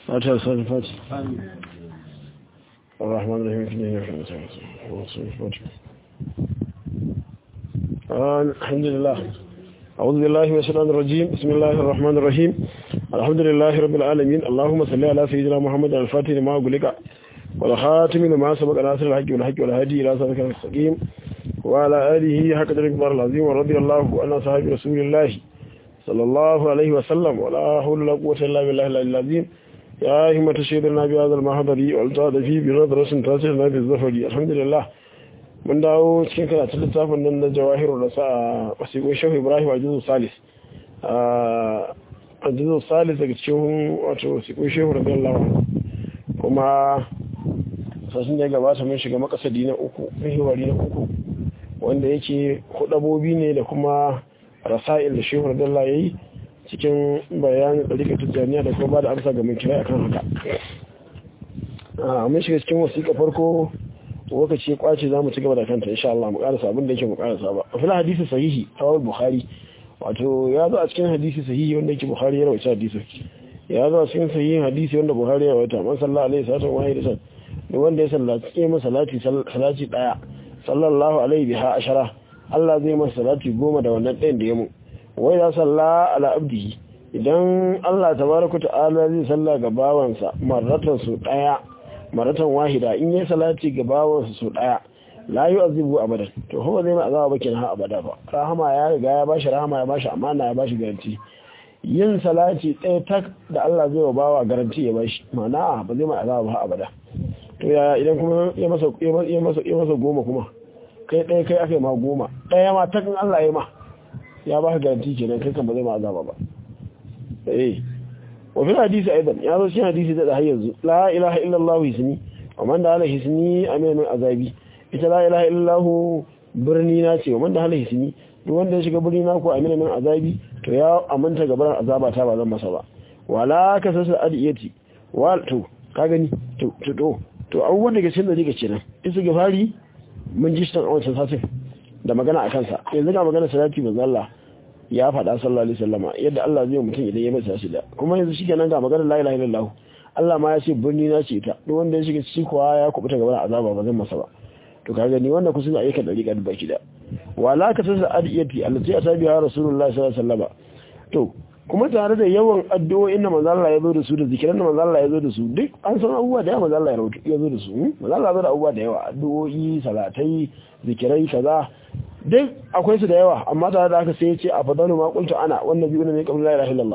فاتحة صلاة الفاتحة الرحمن الرحيم في الدنيا الحمد لله أعوذ بالله من الشيطان الرجيم بسم الله الرحمن الرحيم الحمد لله رب العالمين اللهم صل على سيدنا محمد الفاتح لما أغلق والخاتم لما سبق ناصر الحق والحق والهدي إلى صراط المستقيم وعلى آله حق الكبار العظيم ورضي الله عن أصحاب رسول الله صلى الله عليه وسلم ولا حول ولا قوة إلا بالله العظيم يا همة سيدنا بهذا المحضر والتعد فيه بنظرة تاسعنا في الزفر الحمد لله mun dawo cikin karatun littafin nan na jawahiru da sa wasiƙon shehu ibrahim a jizo salis a jizo salis daga cikin wato wasiƙon shehu rabin lawa kuma sassun da ya gabata mun shiga makasadi na uku mihiwari na uku wanda yake hudabobi ne da kuma rasa'il da shehu rabin lawa ya yi cikin bayanin ɗarika tijjaniya da kuma ba da amsa ga mai kira akan haka mun shiga cikin wasiƙa farko lokaci ya kwace za mu ci gaba da kanta insha Allah mu karasa abin da yake mu karasa ba a fil hadisi sahihi tawal bukhari wato ya zo a cikin hadisi sahihi wanda yake bukhari ya rawaita hadisi ya zo a cikin sahihin hadisi wanda bukhari ya rawaita man sallallahu alaihi wasallam wa hadisan da wanda ya sallaci ya masa salati salati daya sallallahu alaihi biha ashara Allah zai masa salati goma da wannan ɗayan da ya mu wai ya salla ala abdihi idan Allah tabaraka ta'ala zai salla ga bawansa marratan su daya maratan wahida in yi salati ga bawansa su daya la yi azibu abadan to kuma zai ma azaba bakin ha abada ba rahama ya riga ya bashi rahama ya bashi amana ya bashi garanti yin salati ɗaya tak da Allah zai wa bawa garanti ya bashi mana ba zai ma azaba ba abada to ya idan kuma ya masa ya masa ya masa goma kuma kai ɗaya kai aka yi ma goma ɗaya ma takin Allah ya ma ya baka garanti kenan kai kan ba zai ma azaba ba eh وفي الحديث أيضا يا ذو شيء حديث ده هيزو لا إله إلا الله يسني ومن ده على يسني أمين من عذابي إذا لا إله إلا الله برني ناتي ومن ده على يسني duk wanda ya shiga birni na ko amina min azabi to ya aminta gaban azaba ta ba zan masa ba wala ka sasa adiyati wal to ka gani to to to to abubuwan da ke cikin da rike kenan in su gafari mun ji shi tan wancan satin da magana a kansa yanzu ga magana salati manzo Allah ya faɗa sallallahu alaihi wasallama yadda Allah zai mutum idan ya masa shi da kuma yanzu shikenan ga maganar la ilaha illallah Allah ma ya ce birni na ce ta duk wanda ya shiga ciki kuwa ya kubuta gaban azaba ba zan masa ba to ka gani wannan kusa ayyukan dariƙa da baki da wala ka tsasa adiyati allati atabi ya rasulullah sallallahu alaihi wasallama to kuma tare da yawan addu'o'in da manzo Allah ya zo da su da zikiran da manzo Allah ya zo da su duk an san abubuwa da yawa manzo Allah ya zo da su manzo Allah ya zo da abubuwa da yawa addu'o'i salatai zikirai kaza duk akwai su da yawa amma tare da haka sai ya ce a fadalu ma qultu ana wannan biyu ne kamar la ilaha illallah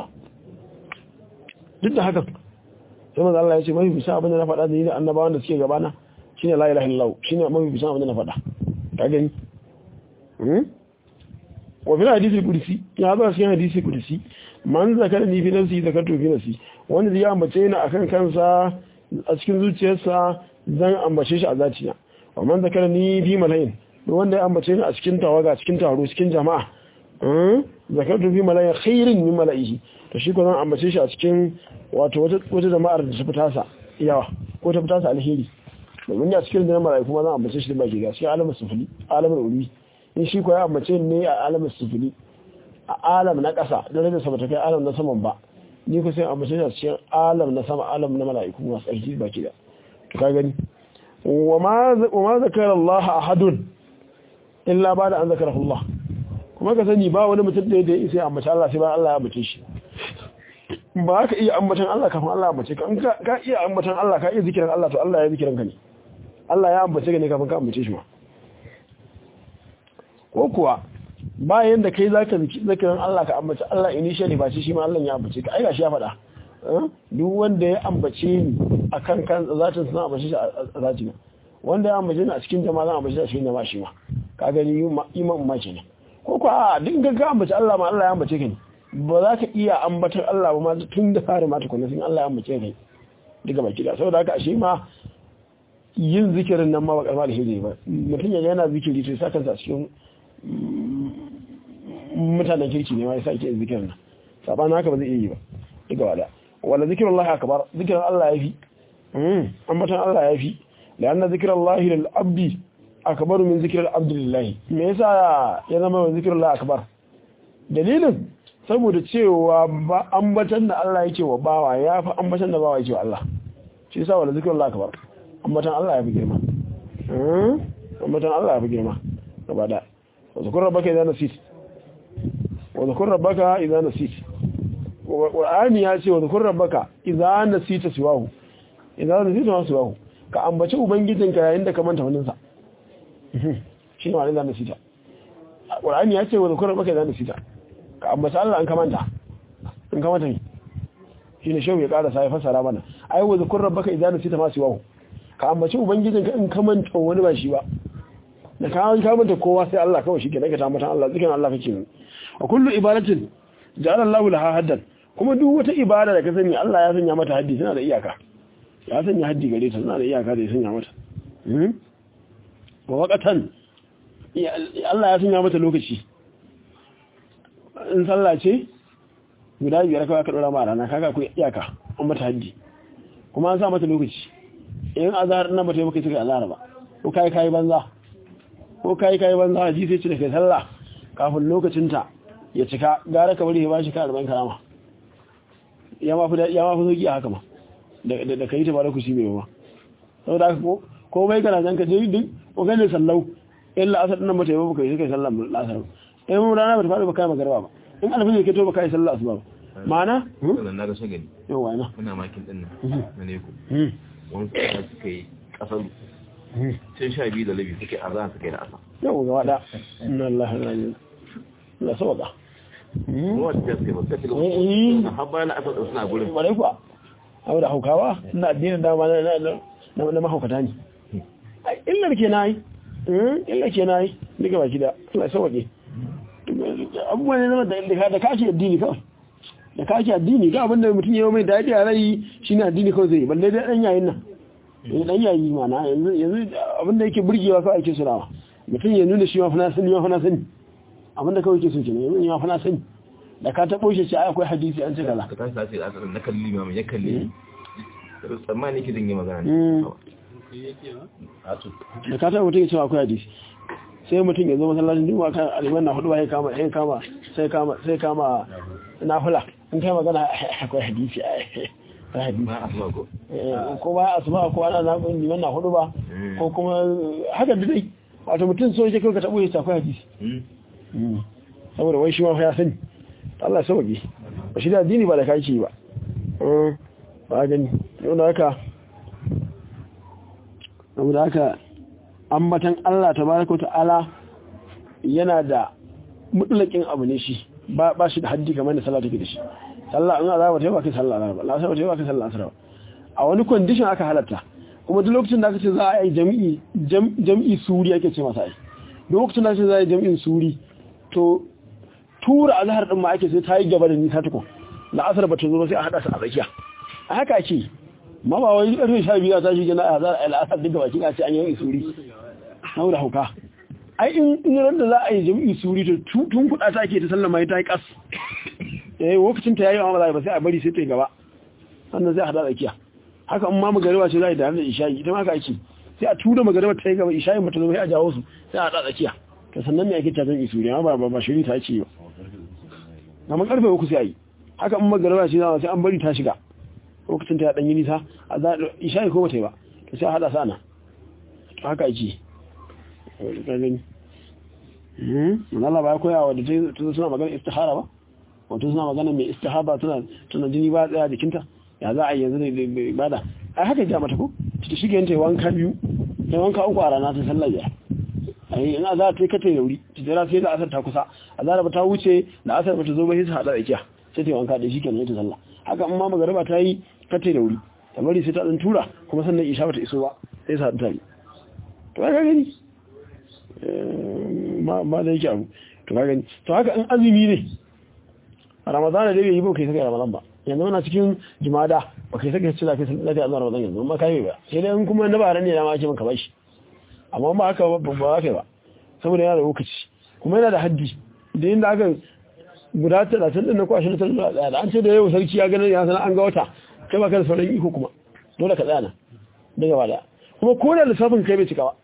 duk da haka sai manzo Allah ya ce mai bisa abin da na faɗa da ni da annabawan da suke gabana shine la ilaha illallah shine mai bisa abin da na faɗa ka gani hmm wa fil hadisi qudsi ya zo cikin hadisi qudsi man zakara ni fi nafsi zakartu fi nafsi wanda zai ambace ni akan kansa a cikin zuciyarsa zan ambace shi a zaciya wa man zakara ni fi malayin wanda ya ambace ni a cikin tawaga cikin taro cikin jama'a zakartu fi malaya khairin min mala'ihi to shi ko zan ambace shi a cikin wato wata jama'ar da ta fita sa yawa ko ta fita sa alheri domin ya cikin da mala'iku ma zan ambace shi da baki ga cikin alamin sufuli alamin uri in shi ko ya ambace ni a alamin sufuli a alam na ƙasa da rage sama ta kai alam na saman ba ni ko sai ambace shi a cikin alam na sama alam na mala'iku masu alheri baki da ka gani wa ma zakara Allah ahadun illa ba da an zakara Allah kuma ka sani ba wani mutum da ya isa ambaci Allah sai ba Allah ya ambace shi ba ka iya ambatan Allah kafin Allah ya ambace ka in ka iya ambatan Allah ka iya zikiran Allah to Allah ya zikiran ka ne Allah ya ambace ka ne kafin ka ambace shi ma ko kuwa bayan da kai zaka zikiran Allah ka ambace Allah initially ba shi ma Allah ya ambace ka ai gashi ya faɗa duk wanda ya ambace ni akan kan zatin suna ambace shi a zatin wanda ya ambace ni a cikin jama'a zan ambace shi a cikin jama'a shi ma ka gani iman ma kenan ko ko a din ga ambace Allah ma Allah ya ambace ka ne ba za ka iya ambatar Allah ba ma tun da fara ma tukuna sun Allah ya ambace ka daga baki da saboda haka ashe ma yin zikirin nan ma ba karma da hiji ba mutum ya yana zikiri to sa kansa cikin mutanen kirki ne ma ya sake zikirin nan sabanin haka ba zai iya yi ba daga wada wala zikirullahi akbar zikirin Allah ya fi ambatan Allah ya fi da anna zikirullahi lil abdi akbaru min zikirar abdullahi me yasa ya zama wa zikirar akbar dalilin saboda cewa ba ambatan da Allah yake wa bawa ya fi ambatan da bawa yake wa Allah shi yasa wala zikrul Allah akbar ambatan Allah ya fi girma ambatan Allah ya fi girma gaba da wa zikrul rabbaka idan nasit wa zikrul rabbaka idan nasit Qur'ani ya ce wa zikrul rabbaka idan nasita siwahu idan nasita siwahu ka ambaci ubangijinka yayin da ka manta wannan sa shi ne wani idan nasita Qur'ani ya ce wa zikrul rabbaka idan nasita ka ambata Allah an kamanta in kamanta ne shi ne shehu ya ƙara sa ya fassara mana ai wa zikur rabbaka idan nasita ma siwahu ka ambaci ubangijinka in kamanta wani ba shi ba da ka an kamanta kowa sai Allah kawai shi ke daga tambatan Allah zikin Allah kake yi a kullu ibadatin ja'ala Allahu laha haddan kuma duk wata ibada da ka sani Allah ya sanya mata haddi tana da iyaka ya sanya haddi gare ta tana da iyaka da ya sanya mata wa waqatan Allah ya sanya mata lokaci in sallah ce guda biyar kawai aka dora ma rana kaga akwai iyaka an mata haddi kuma an sa mata lokaci in azhar nan bata yi maka cika azhar ba ko kai kai banza ko kai kai banza ji sai ce da kai sallah kafin lokacin ta ya cika gara ka bari ya bashi ka 40 karama ya ma fi ya ma fi sauki haka ma da da kai ta ba lokaci mai ba saboda haka ko ko bai kana zan ka je duk ko ganin sallau illa asar nan bata yi maka kai kai sallah asar in rana ba ta faɗi ba kai magarba ba in alfajir ke to ba kai sallah asuba ba ma'ana wannan na ga shagali yau wa ina muna makin din nan na ne ku wani kuma suka yi kasar tun sha biyu da labi suke a zan suka yi da asa yau ga wada inna Allah ya rajin la sawada kuma wata suka yi ba suka Eh. shiga har bayan asar da suna gurin bare kuwa abu da haukawa ina addinin dama na na na na mahaukata ne ai illar ke nayi illar ke nayi duka baki da Allah sauke abubuwan ne zama da da kashi addini kawai da kashi addini ga abinda mutum ya yi mai daɗi a rai shine addini kawai zai yi balle dai dan yayin nan eh dan yayi mana yanzu yanzu abinda yake burgewa kawai ake surawa mutum ya nuna shi ma fa na sani ma fa na sani abinda kawai yake so kenan yanzu ma fa na sani da ka taɓo shi ce ai akwai hadisi an ce kaza ka tashi tashi da asar na kalli ma ya kalli tsammani ki dinga magana Mm. ne a to da ka taɓa mutum ya cewa akwai hadisi sai mutum ya zo masallacin juma'a kan aliman na hudu ya kama ya kama sai kama sai kama nafila in kai magana akwai hadisi akwai hadisi ma asuba ko Eh, ko ba asuba ko ana na liman na hudu ba Mm. ko kuma haka da dai wato mutum so yake kai ka tabo ya ce akwai hadisi Mm. saboda wai shi ma fa ya sani Allah ya sauke ba shi da addini ba da kake ba Eh, ba gani yau da haka saboda haka ambatan Allah tabaraka wa ta'ala yana da mutlakin abu ne shi ba ba shi da haddi kamar da sallah take da shi sallah in azaba ta yi ba kai sallah azaba la sai ta yi ba kai sallah asra a wani condition aka halatta kuma duk lokacin da aka ce za a yi jami'i jam- jami'i suri ake ce masa ai duk lokacin da aka ce za a yi jami'in suri to tura azhar din ma ake sai ta yi gaba da nisa tukun la asar ba ta zo ba sai a hada su a tsakiya a haka ake ma ba wai karfe 12 ta shi gina a azhar al asar duka baki a ce an yi suri saboda hauka ai in in ran da za a yi jami'i suri to tu- tun kuɗa ta ke ta sallama ta yi kas eh lokacin ta yayi amma ba sai a bari sai ta yi gaba sannan sai a hada tsakiya haka in ma magariba ce za a yi da da isha'i ita ma haka ake sai a tura magariba ta yi gaba isha'i mata zo sai a jawo su sai a hada tsakiya to sannan ne ake ta jami'i suri amma ba ba shiri ta ce ba amma karfe uku sai a yi haka in magariba ce za sai an bari ta shiga lokacin ta ya dan yi nisa a za isha'i ko ba ta yi ba to sai a hada sana haka ake gani Allah ba ya koya wa da ta suna magana istihara ba wato suna magana mai istihaba tana tana jini ba tsaya jikinta ya za a yi yanzu da ibada ai haka ja mata ko ta shige yanta wanka biyu ta wanka uku a rana ta sallar ya ai in za ta yi kata yauri ta jira sai da asar ta kusa azara ba ta wuce da asar ba ta zo ba sai ta hada tsakiya sai ta yi wanka da shi kenan ta sallah haka in ma magariba ta yi kata yauri ta bari sai ta dan tura kuma sannan isha ba ta iso ba sai sa ta yi to ka gani ba da yake abu to ka gani to haka in azumi ne a ramadana da bai yi ba kai saka ramadan ba yanzu muna cikin jumada ba kai saka cewa kai lafiya a ramadan yanzu amma kai ba sai dai in kuma na bara ne na ma ake maka bashi amma ba haka ba ba kai ba saboda yana da lokaci kuma yana da haddi da inda aka guda 30 din na kwashi na tsalla da an ce da yau sarki ya ganin ya sanar an ga wata kai ba ka da sauran iko kuma dole ka tsaya nan daga bada kuma ko da lissafin kai bai cika ba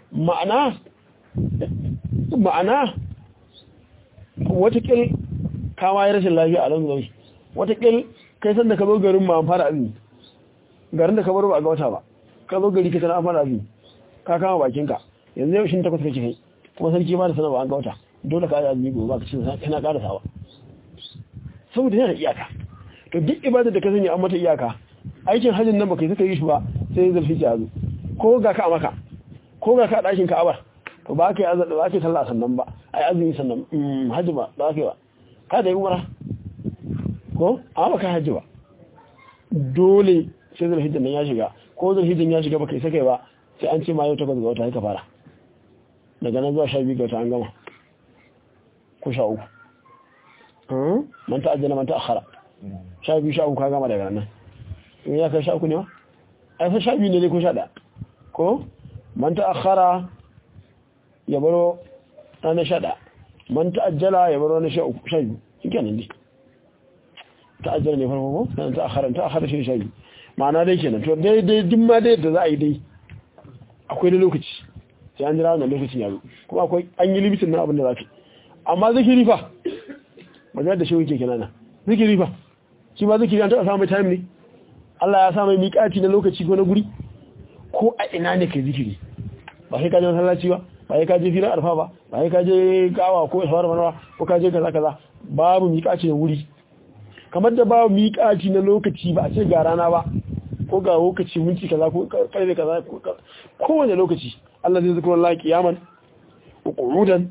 ma'ana ma'ana watakil kama yi rashin lafiya a nan zai watakil kai san da ka zo garin ma an fara azumi garin da ka bar ba a ga wata ba ka zo gari ka tana an fara azumi ka kama bakinka yanzu yau shin takwas kake kai kuma sarki ma da sanar ba an ga wata dole ka yi azumi gobe ba ka cin kana ƙara sawa saboda yana iyaka to duk ibadar da ka sani an mata iyaka aikin hajjin nan baka yi suka yi shi ba sai ya zarfi ya zo ko ga ka a maka ko ga ka a ɗakin ka'abar to ba ka yi azumi ba ka yi sallah sannan ba ai azumi sannan hajji ba ba ka yi ba ka da yi umara ko a baka hajji ba dole sai zulhijjan nan ya shiga ko zulhijjan ya shiga baka isa kai ba sai an ce ma yau takwas ga wata ka fara daga nan zuwa sha biyu ga wata an gama ko sha uku man ta'ajjala man ta'akhara sha biyu sha uku ka gama daga nan in ya kai sha uku ne ma ai fa sha biyu ne ko sha ɗaya ko man ta'akhara ya baro ranar sha ɗaya man ta'ajjala ya baro ranar sha uku sha biyu shi kenan dai ta'ajjala ne farko ko sannan ta'akhara ta'akhara shi sha biyu ma'ana dai kenan to dai dai duk ma dai da za a yi dai akwai da lokaci sai an jira wannan lokacin ya zo kuma akwai an yi limitin na abin da za ka amma zikiri fa magana da shehu ke kenan zikiri fa shi ma zikiri an taɓa samun time ne Allah ya sa mai miƙaci na lokaci ko na guri ko a ina ne kai zikiri ba sai ka je masallaci ba ba sai ka je filin arfa ba ba sai ka je gawa ko isfar manwa ko ka je kaza kaza babu miƙaci na wuri kamar da babu miƙaci na lokaci ba a ce ga rana ba ko ga lokaci minti kaza ko karfe kaza ko wani lokaci Allah zai zikra Allah kiyaman wa qu'udan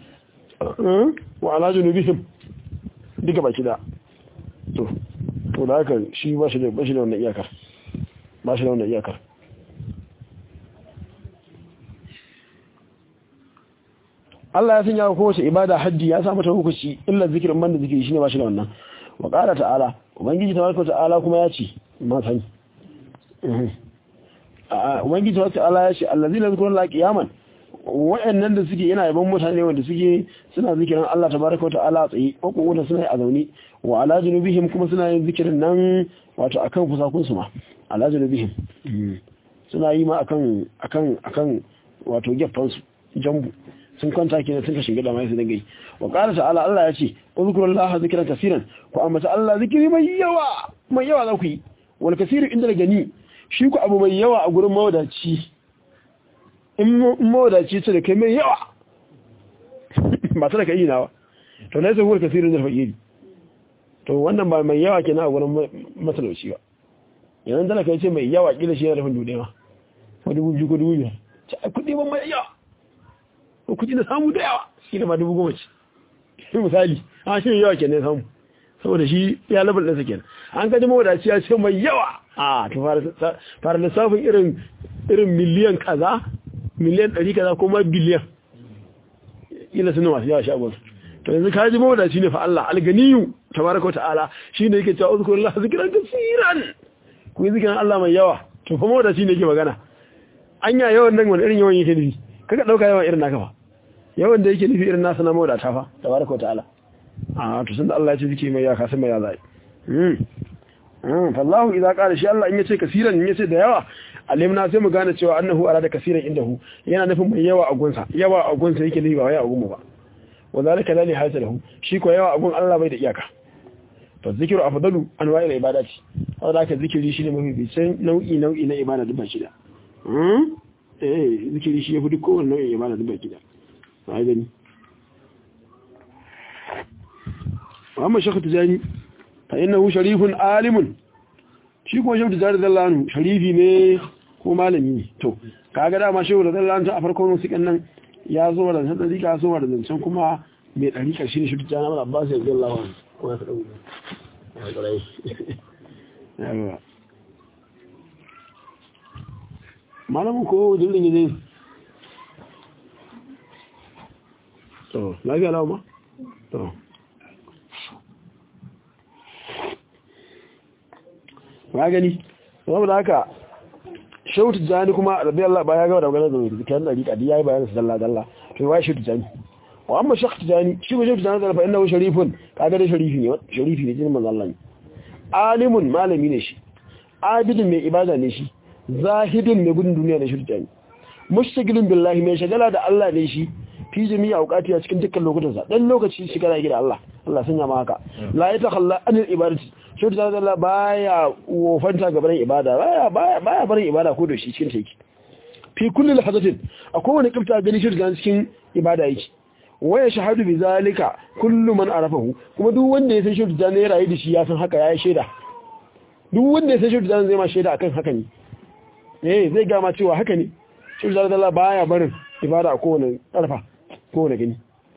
wa ala junubihim duka baki da to to da haka shi ba shi da ba shi da wannan iyakar ba shi da wannan iyakar Allah ya sanya kowace ibada haddi ya sa mata hukunci illa zikirin banda zikiri shine ba shi da wannan wa qala ta'ala ubangiji tabaraka ta'ala kuma ya ce ma sani ubangiji tabaraka ta'ala ya ce allazina zikruna qiyaman wa'annan da suke yana yaban mutane wanda suke suna zikirin Allah tabaraka ta'ala tsaye ko kuma suna a zaune wa ala junubihim kuma suna yin zikirin nan wato akan kusakun su ma ala junubihim suna yi ma akan akan akan wato gefan su jambu sun kwanta kenan sun ka shiga da mai su dinga yi wa qala ta'ala Allah ya ce uzkurullaha zikran kaseeran ku amma Allah zikiri mai yawa mai yawa za ku yi wal kaseeru inda da gani shi ku abu mai yawa a gurin mawadaci in mawadaci ce da kai mai yawa ba ta da ka yi nawa to na yi sahuwar kasirin da faƙiri to wannan ba mai yawa ke na a wurin matalauci ba yanar da ka ce mai yawa ƙila shi yana rufin dude ma ko dubu biyu ko dubu biyar ce a kuɗi ban mai yawa ko kuɗi na samu da yawa shi da ma dubu goma ce misali a shi yawa ke ne samu saboda shi ya labar ɗansa kenan an kaji mawadaci ya ce mai yawa a to fara lissafin irin irin miliyan kaza miliyan ɗari kaza ko ma biliyan ila suna masu yawa shagon to yanzu ka ji mawadaci ne fa Allah alganiyu tabaraka ta'ala shine yake cewa uzkurullah zikran kaseeran ku yi zikiran Allah mai yawa to fa mawadaci ne yake magana anya yawan nan wani irin yawan yake nufi kaga dauka yawan irin naka fa yawan da yake nufi irin nasa na mawadata fa tabaraka ta'ala a to sun da Allah ya ce zikiri mai yawa ka san mai ya zai fallahu idza qala shi Allah in yace kasiran in yace da yawa alimna sai mu gane cewa annahu arada kasiran indahu yana nufin mai yawa a gunsa yawa a gunsa yake nufi ba wai a gunmu ba wa zalika la nihayata lahu shi ko yawa a gun Allah bai da iyaka to zikiru afdalu anwa'il ibadati saboda haka zikiri shine mafi bisan nau'i nau'i na ibada duk baki da eh zikiri shi yafi duk kowanne nau'in ibada duk baki da sai gani amma shekhu tijani fa innahu sharifun alimun shi kuma shehu tijani zallanu sharifi ne ko malami ne to kaga dama shehu zallanu ta a farkon wasu nan ya zo da san dariƙa so da zancen kuma mai dariƙa shine shehu tijani Ahmad Abbas radiyallahu anhu ko ya fada yawa malamin ko dillin ne to lafiya lawa ma to ba gani saboda haka shautu jani kuma rabbi Allah ba ya gaba da maganar da zikirin dariƙa da yayi bayanin dalla dalla to wai shautu jani wa amma shautu jani shi ba shautu jani da fa innahu sharifun kaga da sharifi ne sharifi ne jinin manzo Allah ne alimun malami ne shi abidin mai ibada ne shi zahidin mai gudun duniya ne shautu jani mushtagilun billahi mai shagala da Allah ne shi fi jami'a auqati a cikin dukkan lokutansa dan lokaci shi kana gida Allah Allah sanya ma haka la ya takhalla anil ibadati shi da Allah baya wofanta gaban ibada baya baya baya barin ibada ko da shi cikin take fi kulli lahazatin a kowane kifta gani shi da cikin ibada yake waya shahadu bi zalika kullu man arafahu kuma duk wanda ya san shi da ne rayu da shi ya san haka ya shaida duk wanda ya san shi da zai ma shaida akan haka ne eh zai ga ma cewa haka ne shi da Allah baya barin ibada a kowane arfa kowane gani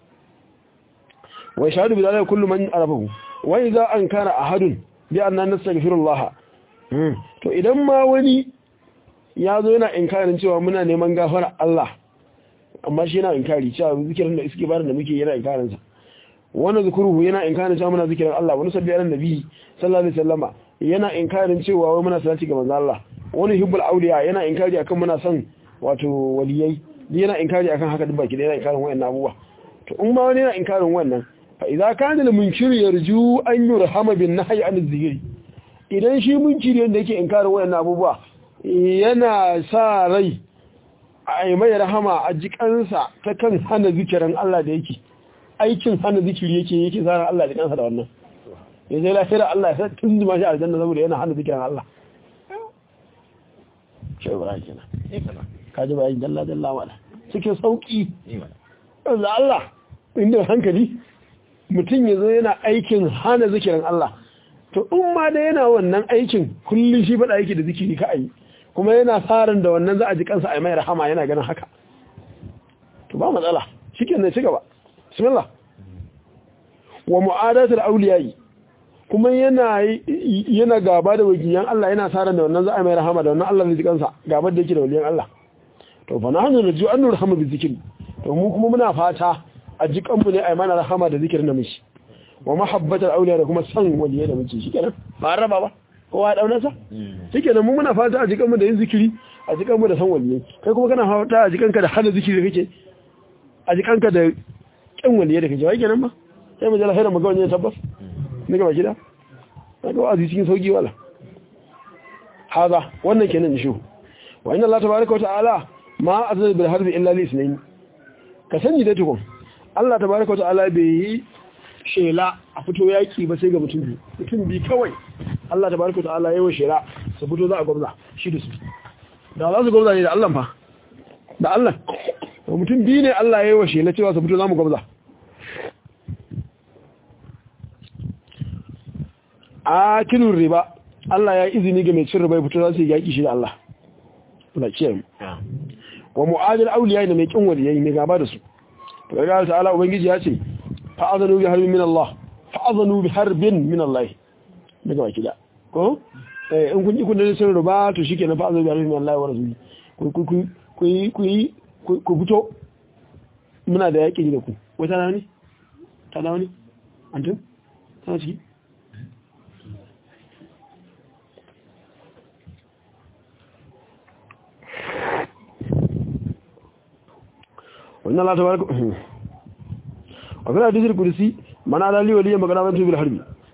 waya shahadu bi zalika kullu man arafahu wa idza ankara ahadun bi anna nastaghfirullah to idan ma wani ya zo yana inkarin cewa muna neman gafara Allah amma shi yana inkari cewa zikirin da iske barin da muke yana inkarin sa wannan zikruhu yana inkarin cewa muna zikirin Allah wani sabbi alan nabi sallallahu alaihi wasallama yana inkarin cewa wai muna salati ga manzo Allah wani hibbul auliya yana inkari akan muna son wato waliyai yana inkari akan haka duk baki da yana inkarin wayannan abubuwa to in ma wani yana inkarin wannan fa idza kana al munkir yarju an yurhama bin nahyi an zikri idan shi munkiri wanda yake inkarin wayannan abubuwa yana sa rai a mai rahama a jikansa ta kan hana zikirin Allah da yake aikin hana zikiri yake yake zara Allah da kansa da wannan ya zai lafiya Allah ya sa tun zuma shi aljanna saboda yana hana zikirin Allah shi ba kenan ka ji bayan dalla dalla wala cikin sauki da Allah inda hankali mutum ya zo yana aikin hana zikirin Allah to in ma da yana wannan aikin kullum shi faɗa yake da zikiri ka ayi kuma yana farin da wannan za a ji kansa a mai rahama yana ganin haka to ba matsala shike ne ci gaba bismillah wa mu'adatul awliyai kuma yana yana gaba da wajiyan Allah yana farin da wannan za a mai rahama da wannan Allah zai ji kansa gaba da yake da waliyan Allah to fa nahnu narju an nurhama bi zikri to mu kuma muna fata a ji kanmu ne a mana rahama da zikirin da mishi wa mahabbatar auliya da kuma san waliye da muke shi kenan ba an raba ba kowa ya daunarsa shi kenan mu muna fata a jikanmu da yin zikiri a jikanmu da san waliye kai kuma kana fata a jikanka da hana zikiri da kake a jikanka da kyan waliye da kake wai kenan ba sai mu jala haira mu ga wani tabbas ne gaba gida na ga wazi cikin sauki wala haza wannan kenan shi wa inna Allah tabaaraka wa ta'ala ma azza bil harbi illa li isnayn ka sani da tukun Allah tabaaraka wa ta'ala bai yi shela a fito yaki ba sai ga mutum biyu mutum biyu kawai Allah ta baraka ta'ala yayin shela su fito za a gwamza shi da su da za su gwamza ne da Allah fa da Allah to mutum biyu ne Allah yayin shela cewa su fito za mu gwamza akilun riba Allah ya izini ga mai cin riba ya fito za su yi yaki shi da Allah Allah ce mu wa mu'adil awliya ne mai kin waliyai ne gaba da su to ga ta'ala ubangiji ya ce fa'azanu bi harbin min Allah fa'azanu bi harbin min Allah daga baki da ko eh in kun yi kun da sun ruba to shikenan fa'azanu bi harbin min Allah wa rasuli ku ku ku ku ku fito muna da yaki da ku wata na ne ta da wani antum ta ciki wannan Allah tabaraka وفي الحديث القدسي من على لي وليا مقرابته بالحرب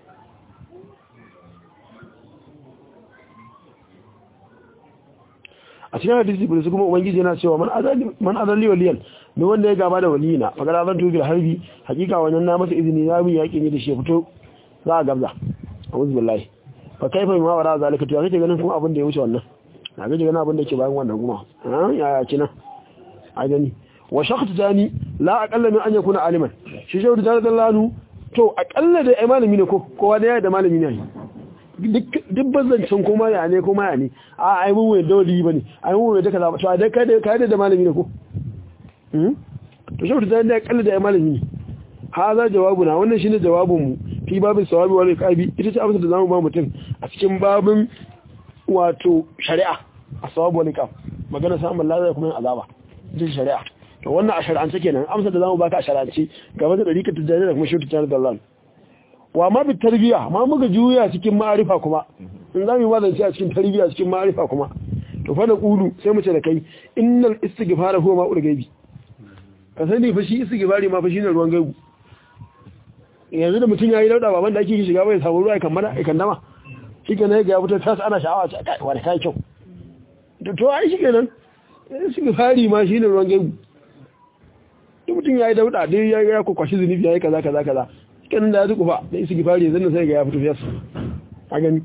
a cikin hadisi kudusi kuma ubangiji yana cewa man azalli waliyan ne wanda ya gaba da waliyina magana zan tubi da harbi hakika wannan na masa izini na bin yaƙi ne da shi ya fito za a gabza a wuzu billahi fa kaifa ma wara zalika to kake ganin kuma abin da ya wuce wannan na gaji ganin abin da ke bayan wannan kuma ya ya kina a gani wa shakhs tani la aqalla min an yakuna aliman shi shehu da dalanu to aqalla da ai malami ne ko kowa da ya da malami ne duk bazancin kuma ya ne kuma ya ne a ai mun wai dawli bane ai mun wai da kaza to a da kai da kai da malami ne ko hmm to shehu da da aqalla da ai malami ne haza jawabuna wannan shine jawabin mu fi babin sawabi wal iqabi ita ce amsa da zamu ba mutum a cikin babin wato shari'a a sawabi wal iqab magana samun lazara kuma azaba ita shari'a to wannan a shari'ance kenan amsa da zamu baka a shari'ance game da dariƙar tijjani da kuma shi tijjani da Allah wa ma bi tarbiya ma muka juya cikin ma'arifa kuma in zamu yi wazanci a cikin tarbiya cikin ma'arifa kuma to fa da qulu sai mu ce da kai innal istighfara huwa ma'ul gaibi ka sani fa shi istighfari ma fa shine ruwan gaibu yanzu da mutum yayi dauda baban da ake shiga bai samu ruwa kan mana kan dama shikenan ga ya fito tas ana sha'awa ce kai wani kai kyau to ai shikenan istighfari ma shine ruwan gaibu duk mutum mutum yayi dauda dai ya ya kwakwashi zunubi yayi kaza kaza kaza kenan da ya zuku fa da isi gifari zan sai ga ya fito fiyas a gani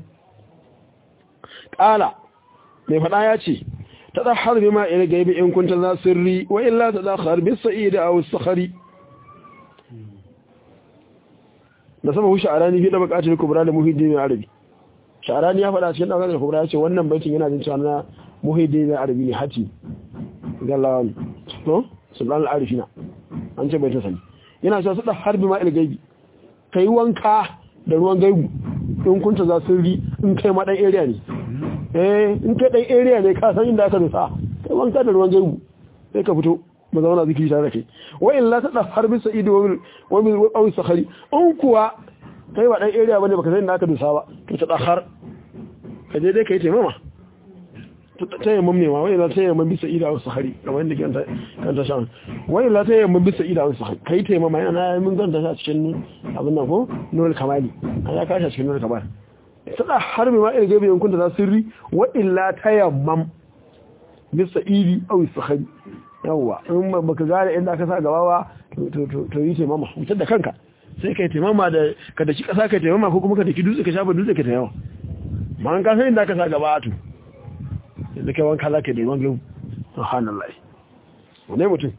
qala mai fada ya ce tadahhar bima ila gaibi in kunta za sirri wa illa tadakhar bis sa'id aw as-sakhri da sama husha arani fi da bukatar kubra da muhiddin arabi sha'arani ya faɗa cikin ɗaukar da kubra ya ce wannan baitin yana jin cewa na muhiddin arabi ne hati gallawan to sultan al-arifina an ce baitin sani yana cewa su da harbi ma il-gaibi kai wanka da ruwan gaibu in kunta za su ri in kai ma dan area ne eh in kai dan area ne ka san inda aka rusa kai wanka da ruwan gaibu sai ka fito mu zauna zikiri tare da kai wa illa ta da harbi sa'idu wa min wa aw sakhari in kuwa kai ba dan area bane baka san inda aka dusa ba to ta dakhar ka je dai kai taimama ta yamma ne ma wai la ta yamma bisa ida wasu hari kamar yadda kan ta kan ta shan wai la ta yamma bisa ida wasu hari kai taimama yana mun ganta ta cikin abin nan ko nurul kamali an ya kashi cikin nurul kamal ta da harbi ma irgabe yankun da za sirri wa illa ta yamma bisa idi aw sahari yawa in baka gane inda aka sa gaba ba to to to yi taimama mutar da kanka sai kai taimama da ka daki kasa kai taimama ko kuma ka daki dutse ka shafa dutse ka taimama ma an kasa inda aka sa gaba to yanzu kai wanka za ka da ruwan glau subhanallah wane mutum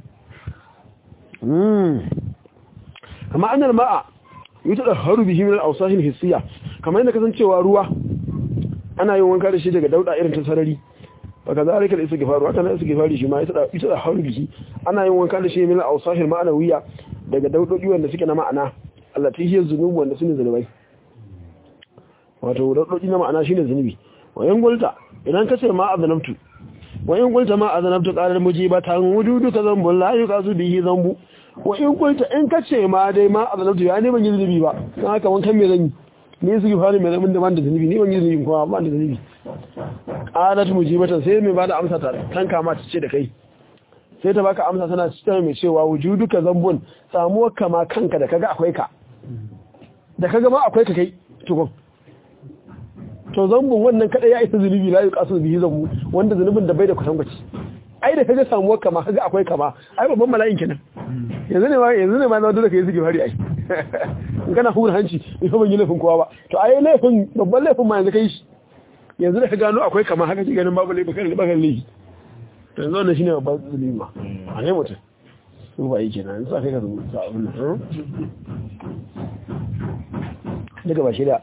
amma annal ma'a yi ta haru bihi min al-awsahin hissiya kamar yadda kasancewa ruwa ana yin wanka da shi daga dauda irin ta sarari baka za a rika da isa gifaru haka na isa gifari shi ma ita da haru bihi ana yin wanka da shi min al-awsahin ma'anawiya daga daudodi wanda suke na ma'ana Allah ta hiyar zunubi wanda su ne zunubai wato daudodi na ma'ana shine zunubi wayan gulta idan ka ce ma azanabtu wa in qulta ma azanabtu qalar mujibatan wujudu ka zambu la yuqasu bihi zambu wa in qulta in ka ce ma dai ma azanabtu ya ne ban yi zunubi ba dan haka wankan me zan yi ne su gifari me zan da ban da zunubi ni ban yi zunubi kuma ban da zunubi qalat mujibatan sai mai bada amsa ta tanka ma ta ce da kai sai ta baka amsa tana cikin mai cewa wujudu ka zambun samuwar kama kanka da kaga akwai ka da kaga ma akwai ka kai tukun to zambun wannan kada ya isa zunubi la yi kasu bihi zambu wanda zunubin da bai da kusan gwaci ai da kaga samuwar kama kaga akwai kama ai babban mala'in kenan yanzu ne ma yanzu ne ma na dole kai suke fari ai in kana hura hanci in fa ban yi laifin kowa ba to ai laifin babban laifin ma yanzu kai shi yanzu da ka gano akwai kama haka ki ganin babu laifin kan bakan laifi to yanzu wannan shine babban zunubi ma a ne mutum su ba yi kenan yanzu kai ka zuwa sa abin nan daga ba shida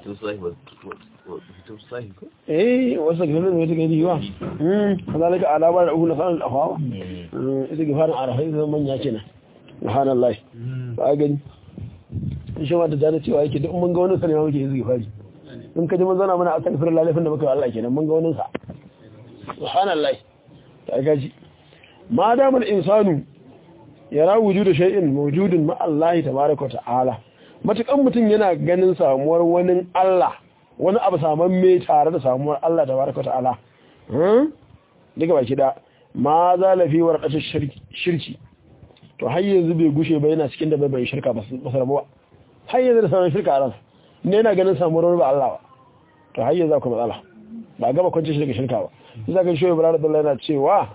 eh wasu ga nan wata gani wa mm kazalika alama da uku na sanar da hawa ita ga fara arafai zan manya kenan subhanallah ba gani in shi ma da jana cewa yake duk mun ga wani sanewa muke yi fari in ka ji mun zana mana a kan firar lalafin da muka yi Allah kenan mun ga wani sa subhanallah ta gaji ma damar insanu yara wujudu shay'in mawjudun ma Allah tabaaraka wa ta'ala matukan mutum yana ganin samuwar wani Allah wani abu saman me tare da samuwar Allah da baraka ta'ala daga baki da ma za lafi warqatu shirki to har yanzu bai gushe ba yana cikin da bai shirka ba su rabuwa har yanzu da sauran shirka a ransa ne yana ganin samuwar ba Allah ba to har yanzu akwai matsala ba gaba kwanci shi daga shirka ba sai zaka shi Ibrahim Allah yana cewa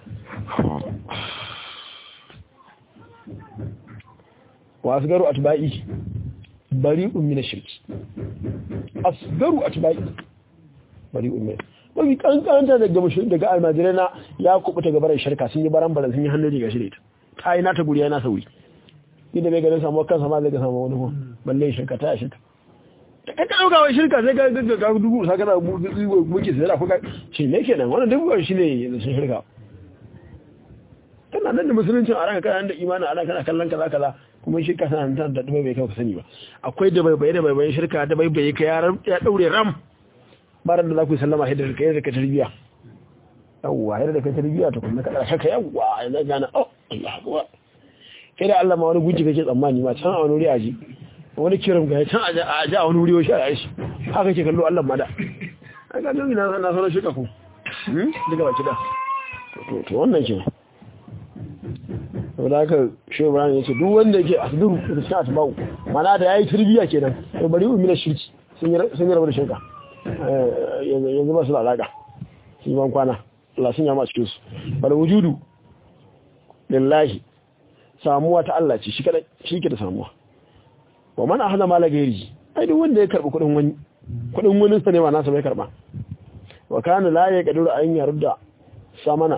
wa asgaru atba'i bari'un min ash-shirki asgaru atba'i bari'un min mafi kankanta daga mushin daga almajirai na ya kubuta gabaran shirka sun yi baran baran sun yi hannu riga shirka ta yi nata guri yana sauri inda bai ganin samu kansa ma zai ga samu wani ko balle shirka ta shirka da ka dauka wai shirka sai ka ga ka dubu sa kana muke sai da kuka shi ne kenan wannan dubu shi ne sun shirka kana nan da musuluncin a ranka kana da imanin a ranka kana kallon kaza kaza kuma shirka sana nan da bai bai kai ka sani ba akwai da bai bai da bai bai shirka da bai bai ka ya daure ram baran da za ku sallama haidar ka yadda ka tarbiya yawwa yadda ka tarbiya to kuma ka darshe ka yawwa yanzu gana oh Allah akbar kai da Allah ma wani gunji kake tsammani ma can a wani wuri aji wani kiran ga can a ji a wani wuri shi a shi haka ke kallo Allah ma da ai ga nan na na sanar shirka ku daga baki da to to wannan kenan saboda haka shi Ibrahim ya ce duk wanda yake asduru da shi atbau mana da yayi tarbiya kenan to bari ummi na shirki sun yi sun yi rabu da shirka yanzu ba su da alaka shi ban kwana Allah sun yama cikin su bal wujudu lillahi samuwa ta Allah ce shi kadai shi ke da samuwa wa man ahada mala gairi ai duk wanda ya karbi kudin wani kudin wani sa ne ba nasa bai karba wa kana la ya kadiru an yarda samana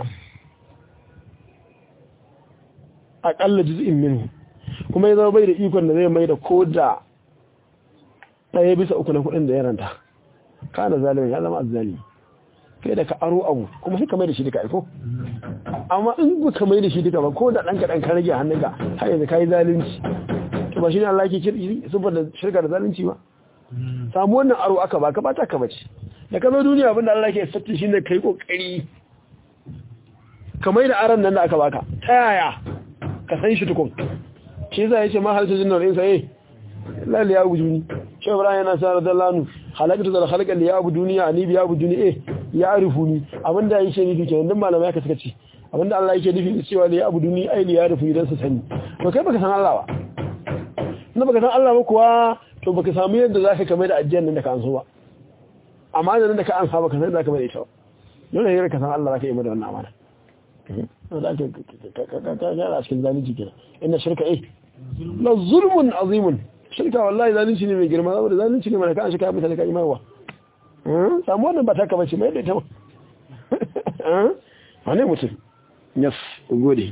aqalla juz'in minhu kuma ya zama bai da ikon da zai mai da koda ɗaya bisa uku na kudin da ya ranta kana zalimin ya zama azzalimi kai da ka aro abu kuma sai ka mai da shi duka aiko amma in ba ka mai da shi duka ba ko da ɗan kaɗan ka rage hannunka har yanzu ka yi zalunci to ba shi ne Allah ke kirkiri saboda shirka da zalunci ba samu wannan aro aka ba ka ba ta ka bace da ka zo duniya abinda Allah ke satti shi ne kai kokari ka mai da aron nan da aka baka ta yaya ka san shi tukun shi yasa yace ma hal tajinnar insa eh la li yabuduni shi Ibrahim yana sa radallahu halakatu da halakal li yabuduni ani bi yabuduni eh ya arifuni abinda yake nufi kenan dan malamai aka suka ce abinda Allah yake nufi cewa li yabuduni ai li yarifu idan su sani to kai baka san Allah ba na baka san Allah ba kuwa to baka samu yadda zaka kamar da ajiyar nan da ka anso ba amma da nan da ka ansa baka san zaka mai ita ba dole ne ka san Allah zaka yi da wannan amana da ake kara cikin zalunci kenan inna shirka eh la zulmun azimun shirka wallahi zalunci ne mai girma saboda zalunci ne mana ka an shirka mutane ka imarwa samu wannan ba ta ka bace mai da ita ba wane mutum yes gode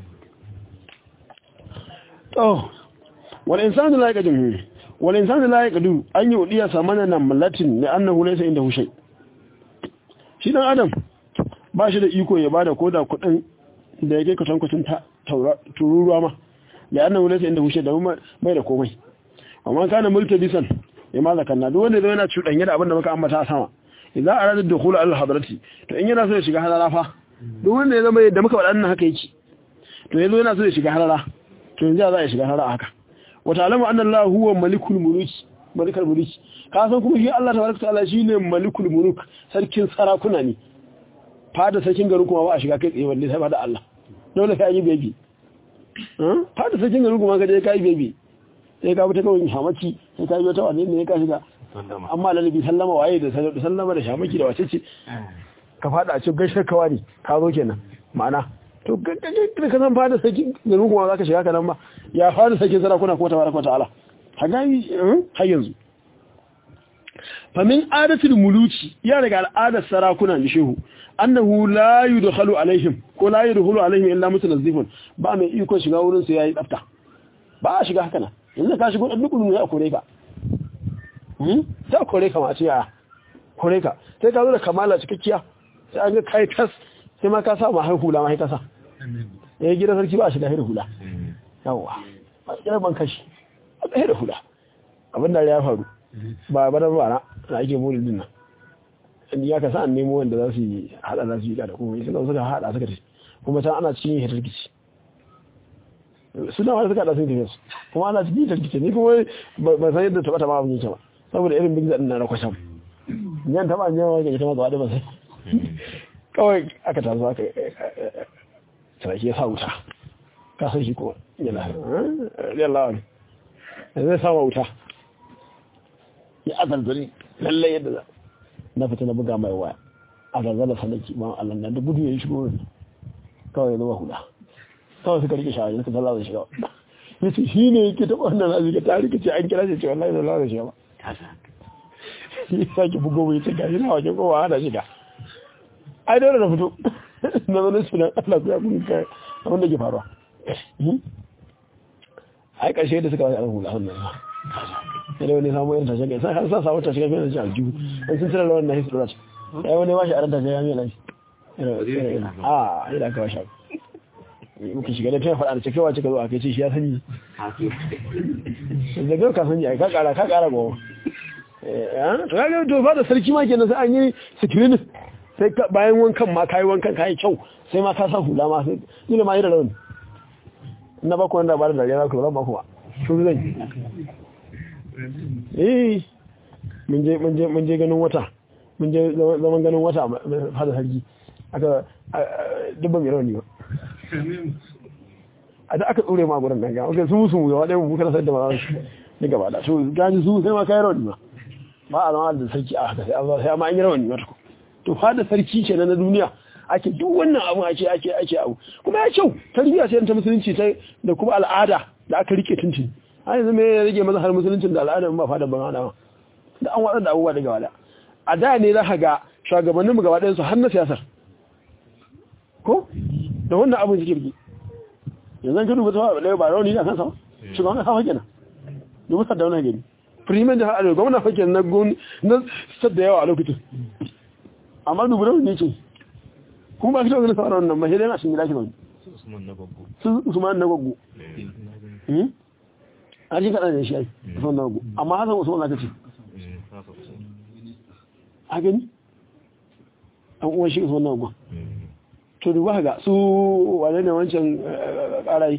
to wal insanu la yaqdim wal insanu la yaqdu an yi udiya samana nan malatin ne annahu laysa inda hushay shi dan adam ba shi da iko ya bada koda kudin da yake kwatankwacin tururuwa ma da annan wulata inda hushe da mai da komai amma kana mulki bisan ya ma zakanna duk wanda yana cuɗanye da abin da muka ambata a sama idan arada dukhul al hadrati to in yana so ya shiga halala fa duk wanda ya zama yadda muka faɗa nan haka yake to yazo yana so ya shiga halala to yanzu za ya shiga halala haka wa ta'lamu anna Allah huwa malikul muluk malikul muluk ka san kuma shi Allah tabaraka ta'ala shine malikul muluk sarkin sarakuna ne fada sarkin garin kuma ba a shiga kai tsaye wanda sai fada Allah dole sai yi bebi fada sarkin garin kuma ka je kai bebi sai ka fita kawai shamaki sai ka yi wata wani ne ka shiga amma lalabi sallama waye da sallama da shamaki da wace ce ka fada a cikin gaishar kawa ne ka zo kenan ma'ana to da ka san fada sarkin garin kuma za ka shiga kanan ba ya fada sarkin sarakuna kuma tabaraka ta'ala ha gani har yanzu famin adatul muluki ya daga al'adar sarakuna ne shehu annahu la yudkhalu alaihim ko la yudkhulu alaihim illa mutanazzifun ba mai iko shiga wurin su yayi tsafta ba a shiga haka nan yanzu ka shigo duk mun ya kore ka hmm sai kore ka ma ce ya kore ka sai ka zo da kamala cikakkiya sai an ga kai tas sai ma ka sa ma har hula ma sai ka sa eh gidan sarki ba shiga har hula yawa ba kira ban kashi a tsaye da hula abin da ya faru ba ba da ba na ake mulkin nan inda ya kasa an nemo wanda za su yi hada za su yi da kuma suka suka hada suka ce kuma ta ana cikin yin rikici suna wani suka hada sun tafiya su kuma ana cikin yin rikici ne kuma ba san yadda taba taba abin yake ba saboda irin big zaɗin na na kwasham yan taba ne wani gaji ta mazuwa da ba sai kawai aka taso aka sarki ya sa wuta ka san shi ko yana yallawa ne zai sama wuta ya azalzali lallai yadda za na fita na buga mai waya a zazzala sanaki ma Allah na da gudu ya yi shigo ne kawai ya zama hula kawai suka rike shawari suka zalla da shiga ya ce shi ne yake taɓa wannan na zika ta rike ce an kira shi ce wallahi zalla da shiga ba ya sake bugo mai ce gashi na wajen kowa hana shiga ai dole na fito na zo na ce na Allah ku ya kun kai abin da ke faruwa ai ƙarshe da suka wani an hula hannun ma sai wani samu irin tashe kai sai har sa samu tashe kai da shi aljihu in sun tsira lawan na hisu dora sai wani bashi a ran tashe ya mai lashi a ina ka bashi muka shiga da tayin faɗa da cikewa cika zo a kai ce shi ya sani da gau ka sani ai ka ƙara ka ƙara goma to ya ga to ba da sarki ma kenan sai an yi sikirin sai bayan wankan ma kayi wankan kayi kyau sai ma ka sa hula ma sai ina ma yi da rauni na baku wanda ba da dariya za ku zama kuma shuru zai eh mun je ganin wata mun je zaman ganin wata fada sarki aka dubban mai rauni ba a da aka tsore ma gurin nan ga ok su musu gaba ɗaya mu kana sayar da ma ni gaba da to gani su sai ma kai rauni ba ba a zama da sarki a haka sai amma sai amma an yi rauni ba to fada sarki ce na duniya ake duk wannan abu ake ake ake abu kuma ya kyau tarbiyya sai ta musulunci ta da kuma al'ada da aka rike tuntun har yanzu me ya rage maza har musuluncin da al'ada ba fada ban hada da an waɗanda abubuwa daga wada a da ne za ka ga shugabanninmu gaba ɗayansu har na siyasar ko da wannan abin suke rike yanzu ka duba ta ba ba rauni da kansa ba shugaban kasa kenan dubu sadda wani gani firimin da haɗari gwamna fake na gun na sadda yawa a lokacin amma dubu rauni ne ce kuma ba shi da wani sauran wannan mashi dai na shi gida shi zaune su usman na gwaggo a ji kaɗa da shi ai usman na gwaggo amma hasan usman na kace a gani an uwan shi usman na gwaggo to duba ga su wane ne wancan ƙarai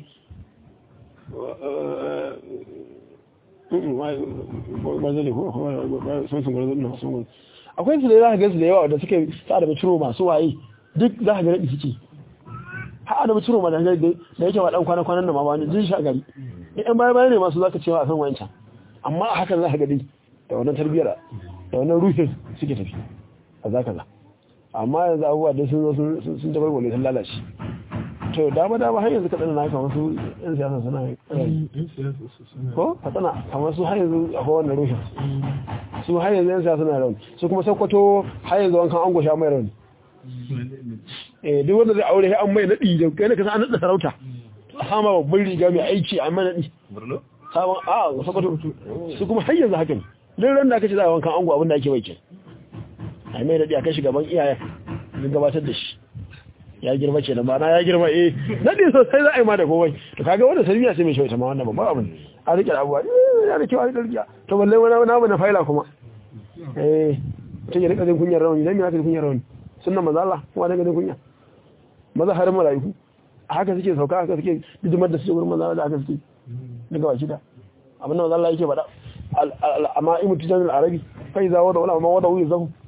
akwai su da za ka gansu da yawa da suke ta da ciro masu waye duk za ka gani suke ha da ciro ma da yake wa dan kwana kwanan da ma wani jin sha gari in baya baya ne masu zaka cewa a san wancan amma a hakan za ka gani da wannan tarbiyyar da wannan ruhin suke tafi a zaka za amma yanzu abubuwa da sun zo sun tabar wale sun lalace to dama dama har yanzu kaɗan na kamar su yan siyasa suna ko katsina kamar su har yanzu a kowane rushin su har yanzu yan siyasa suna rauni su kuma sakwato har yanzu wankan an gosha mai rauni eh duk wanda zai aure an mai naɗi da kai ka san an naɗa sarauta a sama babban riga mai aiki a mai naɗi sabon a sakwato su kuma har yanzu hakan duk ran da aka ce za a wankan ango abin da ake mai ke a mai naɗi a kai gaban iyayen don gabatar da shi ya girma ce da mana ya girma eh nadi sosai za a yi ma da komai to kaga wanda sarbiya sai mai shi ta ma wannan babban abin a rike da abuwa eh ya da kyau a rike rikiya to balle wani na na faila kuma eh to ya rika jin kunyar rawani dan me aka kunyar rawani sunnan manzo Allah kuma da jin kunya maza har malaiku haka suke sauka haka suke dijimar da suke gurin manzo Allah haka suke daga washi da abin da manzo Allah yake faɗa amma imu tijanul arabi fa iza wada wala ma wada wuyi zahu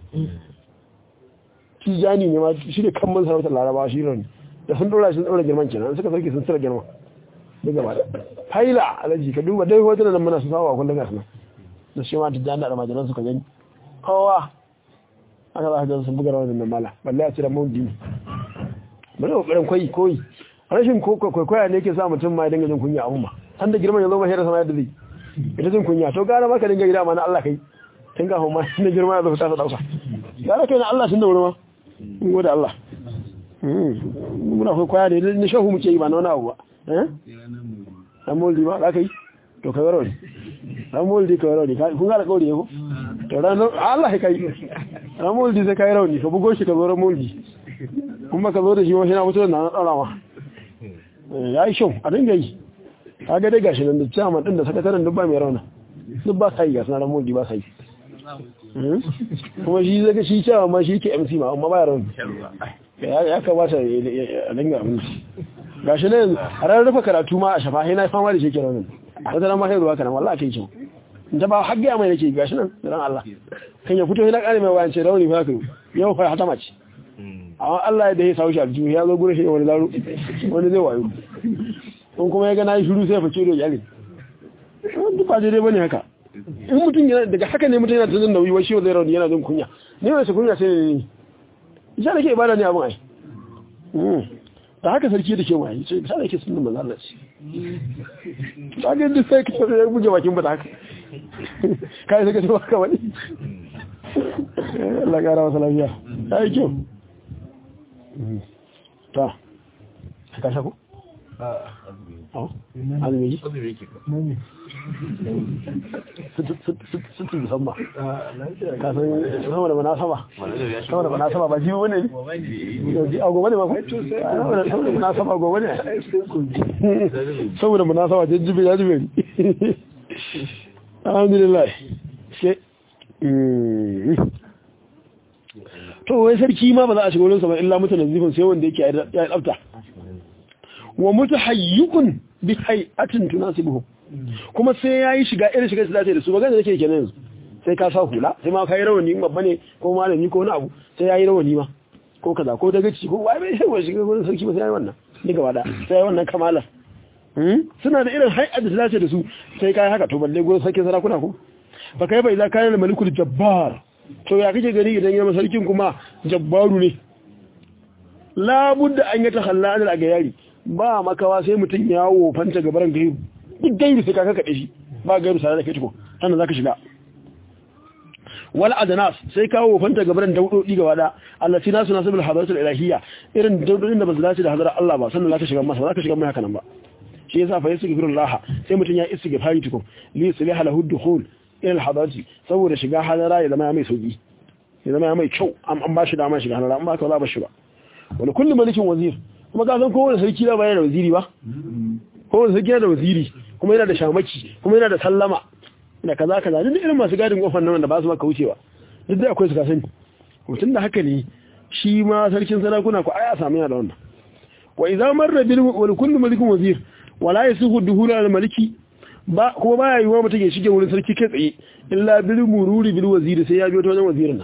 tijani ne ma shi ne kan sarautar laraba shi ne da sun dora shi dora girman kenan suka sarki sun tsira girma duk gaba da haila alaji ka duba dai hotunan nan muna su sawa kullum ga sunan da shi ma tijani da majalan suka gani kowa aka za ka ga sun buga rawar nan mala balle a cire mawudi ne bari kokarin koyi koyi rashin kwaikwaya ne ke sa mutum ma ya dinga jin kunya abun ba san da girman ya zo mahairar sama yadda zai ita jin kunya to gara maka dinga gida ma na Allah kai tun kafin ma na girma ya zo ta dauka gara kai na Allah sun da wuri ma in gode Allah muna kai kwaya ne na shahu muke yi ba na wani abu ba dan moldi ba za ka yi to ka garo ne dan moldi ka garo ne kun gara kauri ne ko to ranar Allah ya kai ran moldi sai kai rauni ka bugo shi ka zo ran moldi kuma ka zo da shi wani na mutu da na ɗaura ma ya yi shau a dinga yi ka ga dai gashi nan da ciyaman ɗin da sakataren duk ba mai rauna duk ba sa yi gasu na ran moldi ba sa yi kuma shi zaka shi cewa ma shi ke MC ma amma ba rauni ya kamata a dinga abinci gashi ne a ranar rufe karatu ma a shafa na fama da shi ke raunin wata nan ma sai ruwa kanan wallahi kai kyau in ta ba har gaya mai nake gashi nan da ran Allah kan ya fito yana kare mai wayan ce rauni fa kai yau fa hata mace amma Allah da ya sawo shi aljihu ya zo gurin shi wani laro wani zai wayo in kuma ya ga nayi shiru sai ya fice da iyali duk ba dai bane haka in mutum yana daga haka ne mutum yana tunan nauyi wai shi zai rauni yana jin kunya ne wai kunya sai ne isa da ke ibada ne abin ai da haka sarki da ke waye sai isa da ke sunan manzo Allah ce ta ga duk sai ka ya buge bakin ba da haka kai sai ka ce baka wani Allah kara masa lafiya ai kyau ta ka shako azumi ji? sittin musamman kasan sama da manasaba sama da manasaba ba ji wani ne a gobe ne ba sama da manasaba gobe ne saboda manasaba jajjibe ya jibe ne alhamdulillah sai to wai sarki ma ba za a shiga wurinsa ba illa mutane zifin sai wanda yake ya tsafta wa mutahayyukun bi hay'atin tunasibuhu kuma sai yayi shiga irin shiga da da su magana nake kenan yanzu sai ka sa hula sai ma kai rawani babba ne ko malami ko wani abu sai yayi rawani ma ko kaza ko daga ci ko wai bai sai shiga gurin sarki ba sai yayi wannan ni gaba da sai wannan kamala suna da irin hay'at da dace da su sai kai haka to balle gurin sarki sarakuna ko fa kai bai za ka yi malikul jabbar to ya kake gani idan yana sarkin kuma jabbaru ne labudda an yi tahalla anil agayari ba makawa sai mutum ya wofanta gabaran gairu duk gairu sai ka kakaɗe shi ba gairu tare da kai tuko sannan zaka shiga wal adnas sai ka wofanta gabaran daudodi gaba da Allah sai nasu nasibul hadaratul ilahiyya irin daudodin da ba su dace da hadarar Allah ba sannan zaka shiga masa zaka shiga mai haka nan ba shi yasa fa yastaghfirullah sai mutum ya istighfari tuko li yusliha lahu dukhul ila al hadarati saboda shiga hadara ya zama mai sauki ya zama mai kyau an ba shi dama shiga hadara amma ka za ba shi ba wani kullum malikin wazir kuma ka san kowane sarki da bayar da waziri ba kowane sarki yana da waziri kuma yana da shamaki kuma yana da sallama da kaza kaza duk irin masu gadin kofar nan da ba su maka wucewa duk da akwai su ka sani mutum da haka ne shi ma sarkin sarakuna ko aya samu yana da wannan wa idza marra bil wal kullu malikin wazir wala yasuhu duhul al maliki ba kuma baya yiwa mutum ya shige wurin sarki kai tsaye illa bil mururi bil waziri sai ya biyo ta wajen wazirin nan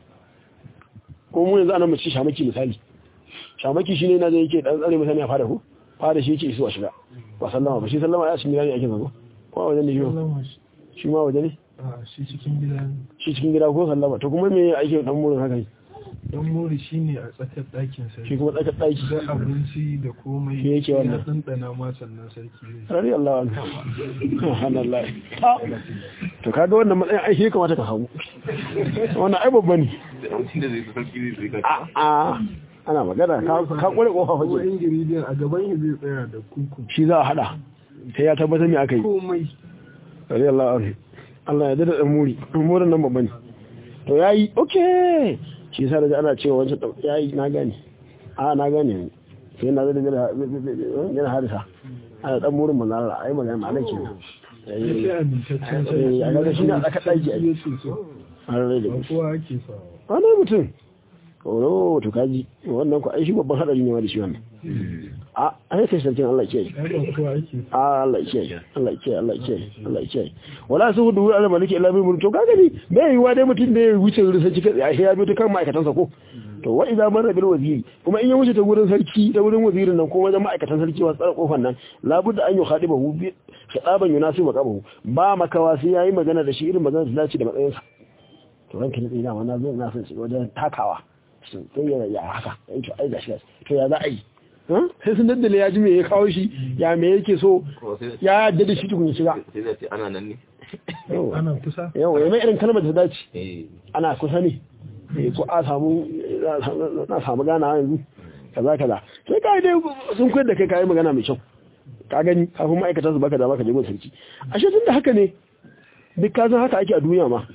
ko mu yanzu ana mace shamaki misali shamaki shi ne na zai yake ɗan tsare mutane a fada ku fada shi yake isuwa shiga ba sallama ba shi sallama ya cikin gida ne ake zago ko a wajen ne shi shi ma waje ne shi cikin gida ne shi cikin gida ko sallama to kuma me ake dan murin haka ne dan mori shi ne a tsakar ɗakin sarki shi kuma tsakar ɗaki da abinci da komai Shi yake wannan. ya ɗanɗana ma sannan sarki zai rari Allah wani subhanallah Ah, to kaga wannan matsayin ai shi ya kamata ka samu wannan ai babba ne da mutum da zai fi sarki zai zai a a ana magana ka ka kware kofa kuma fage ingredient a gaban shi zai tsaya da kuku shi za a hada sai ya tabbatar me aka yi komai rari Allah wani Allah ya dada dan muri murin nan babba ne to yayi okay shi yasa da ana cewa wancan ɗau- yayi na gane a na gane ne sai na zai da yana harisa ana dan murin manzo Allah ai magana ma nake ne ya ce amintaccen Eh, a gaga shi ne a tsakar ɗaki a ya ce so har rai da ba kowa ake sawa wani mutum oro to kaji wannan ku ai shi babban hadari ne ma da shi wannan a ai kai sarkin Allah ke ai ba kowa ake a Allah ke Allah ke Allah ke Allah ke wala su hudu ala maliki illa bil to kaga ni bai yiwa dai mutum da ya wuce wurin sarki kai ai ya bi ta kan ma'aikatan sa ko to wa idza marra bil waziri kuma in ya wuce ta wurin sarki ta wurin wazirin nan ko wajen ma'aikatan sarki wa tsara kofar nan labudda an yi khadibahu bi khitaban yunasibu maqabahu ba makawa sai yayi magana da shi irin magana da dace da matsayinsa to ranka ne ina wannan zai na son shi wajen takawa sun sai ya ya haka ai to ai gashi gashi to ya za a yi Huh? sai sun daddale ya ji me ya kawo shi ya me yake so kuma sai ya yadda da shi tukun ya shiga sai zai ce ana nan ne Yawwa. ana kusa yawa ya mai irin kalmar da ta dace eh ana kusa ne Eh, ko a samu na samu gana yanzu kaza kaza sai ka dai sun koyar da kai kayi magana mai kyau ka gani kafin ma'aikata su baka da baka je gun sarki ashe tun da haka ne duk ka san haka ake a duniya ma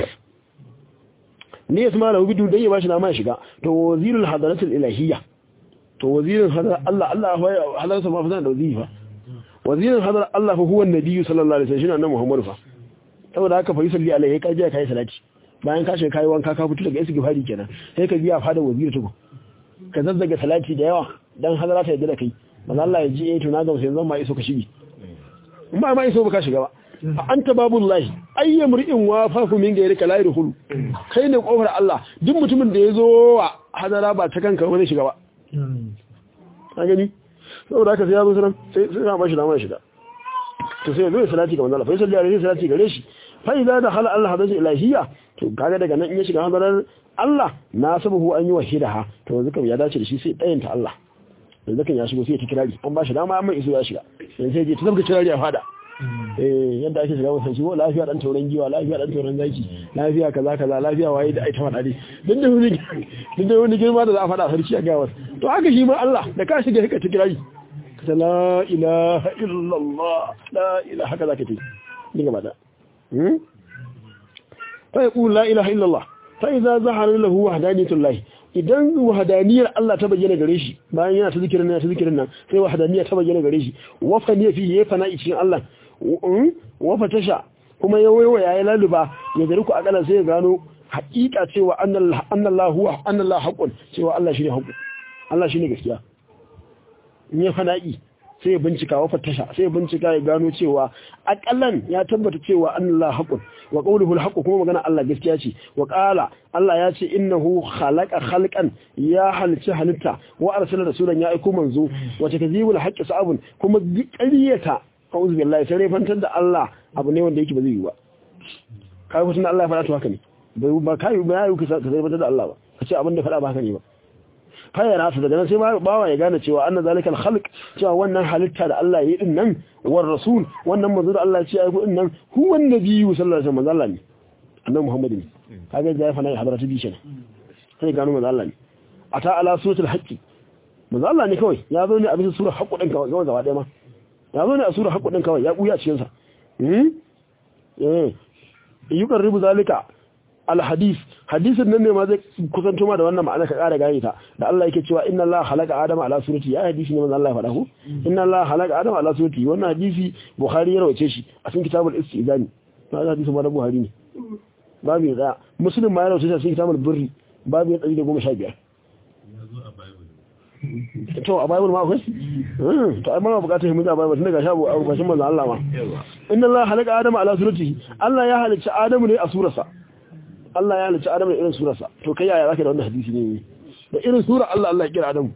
ne ya suma lahu bidu dan ya bashi dama ya shiga to wazirul hadaratul ilahiyya to wazirin hadar Allah Allah ya halarsa ma fa zan da waziri fa wazirin hadar Allah fa huwa nabiyyu sallallahu alaihi wasallam shine annabi Muhammad fa saboda haka fa yusalli alaihi ka je kai salati bayan ka shiga kai wanka ka fito daga istighfari kenan sai ka biya fada waziri tuku ka zazzaga salati da yawa dan hadara ta yadda da kai manzo Allah ya ji eh to na ga sai zan ma iso ka shige in ba ma iso ba ka shiga ba fa anta babullahi ayyam ri'in wa fafu min gairi ka la yadkhulu kai ne kofar Allah duk mutumin da ya zo wa hadara ba ta kanka wani shiga ba ka gani saboda haka sai ya zo sanan sai sai ya bashi dama ya shiga to sai ya zo ya salati ga manzo Allah fa sallallahu alaihi salati gare shi fa idza dakhala Allah hadatu ilahiyya to kaga daga nan in ya shiga hadarar Allah na sabahu an yi wahidaha to yanzu kam ya dace da shi sai dayanta Allah yanzu kan ya shigo sai ya ta kirari an bashi dama amma iso ya shiga yanzu sai ya je ta zabga kirari a fada eh yadda ake shiga wasan shi ko lafiya dan tauran giwa lafiya dan tauran zaki lafiya kaza kaza lafiya waye da ai ta fada dai duk da wani duk da wani girma da za a fada sarki a ga wasu to haka shi ma Allah da ka shiga ka ta kirari ka ta la ilaha illallah la ilaha haka zaka ta dinga bada hmm fa yaqul la ilaha illallah fa idza zahara lahu wahdaniyatullah idan wahdaniyar Allah ta bayyana gare shi bayan yana ta zikirin nan ta zikirin nan sai wahdaniyar ta bayyana gare shi wa fa ne fi ya fana cikin Allah wa fa tasha kuma ya wayo ya laluba ya gari ku akala sai ya gano haƙiƙa cewa annallahu huwa annallahu haqqun cewa Allah shine haqqu Allah shine gaskiya in ya fana'i sai ya bincika wa fatasha sai ya bincika ya gano cewa akallan ya tabbata cewa annallahu haqqun wa qawluhu alhaqqu kuma magana Allah gaskiya ce wa qala Allah ya ce innahu khalaqa khalqan ya halitta halitta wa arsala rasulan ya aiko manzo wa takzibul haqqi sa'abun kuma ƙaryata a'udhu billahi sai fantar da Allah abu ne wanda yake ba zai yi ba kai kuma Allah ya faɗa to haka ne bai ba kai ba yayi ka sai fantar da Allah ba kace abin da faɗa ba haka ne ba fayara su daga nan sai bawa ya gane cewa anna zalikal khalq cewa wannan halitta da Allah ya yi din nan war rasul wannan manzo da Allah ya ce ai din nan huwa annabiyyu sallallahu alaihi wasallam Allah ne annabi Muhammad ne kaga da ya fana ya hadaratu bi kenan sai gano manzo Allah ne ata ala suratul haqqi manzo Allah ne kawai ya zo ne a bisa sura haqqu din kawai gaba daya ma ya zo ne a sura haqqu din kawai ya buya cikin sa hmm eh yuqarribu zalika alhadis hadisin nan ne ma zai kusanto ma da wannan ma'ana ka kara gane ta da Allah yake cewa inna Allah halaka adama ala surati ya hadisi ne manzo Allah ya faɗa ko inna Allah halaka adama ala surati wannan hadisi Bukhari ya rawace shi a cikin kitabul istizani to hadisi ma da Buhari ne babu ya tsaya Muslim ma ya rawace shi a cikin kitabul birri babu ya 115 to a bible ma akwai to ai ma bukatar mu da bible tun daga shabu a bashin manzo Allah ma inna Allah halaka adama ala surati Allah ya halicci Adamu ne a surarsa Allah ya halicci Adamu da irin surarsa to kai yaya zaka da wannan hadisi ne da irin sura Allah Allah ya kira Adamu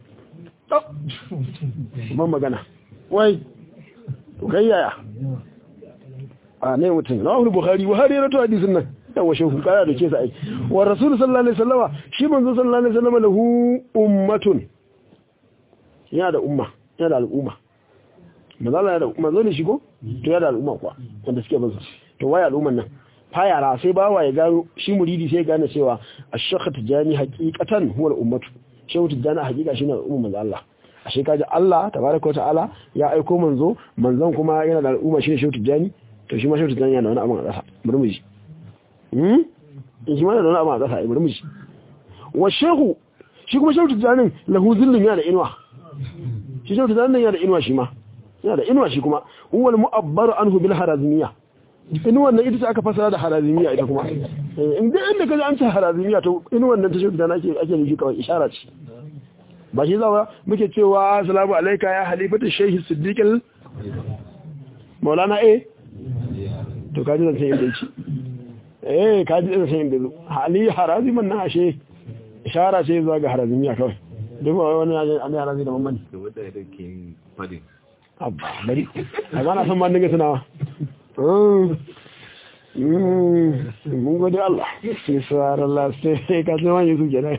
ban magana wai to kai yaya a ne mutum rawahu bukhari buhari ya rato hadisin nan yawa shehu kaya da ke sa ai wa rasul sallallahu alaihi wasallama shi manzo sallallahu alaihi wasallama lahu ummatun yana da umma yana da al'umma manzo Allah ya da manzo ne shigo to yana da al'umma kuwa wanda suke bin to waye al'umman nan fayara sai bawa ya gano shi muridi sai gane cewa ash-shakhat tijani haqiqatan huwa al-ummatu shehu tijani haqiqa shine al'umma manzo Allah ashe kaji Allah tabaraka wa ta'ala ya aiko manzo manzon kuma yana da al'umma shine shehu tijani to shi ma shehu tijani yana da wani abu a ƙasa bari mu ji hmm in shi ma yana da wani abu a ƙasa bari mu ji wa shehu shi kuma shehu tijani lahu zillun yana da inuwa shi shehu tijani yana da inuwa shi ma yana da inuwa shi kuma huwa al-mu'abbaru anhu bil harazimiyya inuwan nan ita ce aka fasara da harazimiya ita kuma in da inda kaji an ce harazimiya to inuwan nan ta shi da nake ake nufi kawai ishara ce ba shi zawa muke cewa assalamu alayka ya halifatu shaykh siddiq maulana eh to kaji zan san inda yake eh kaji zan san inda zo hali haraziman nan ashe ishara ce zuwa ga harazimiya kawai duk wani an harazimi da mamman da wadda ya ke fadin abba bari a ba na san ma dinga tunawa mun gode Allah sai suwar Allah sai ka sai wani su kenan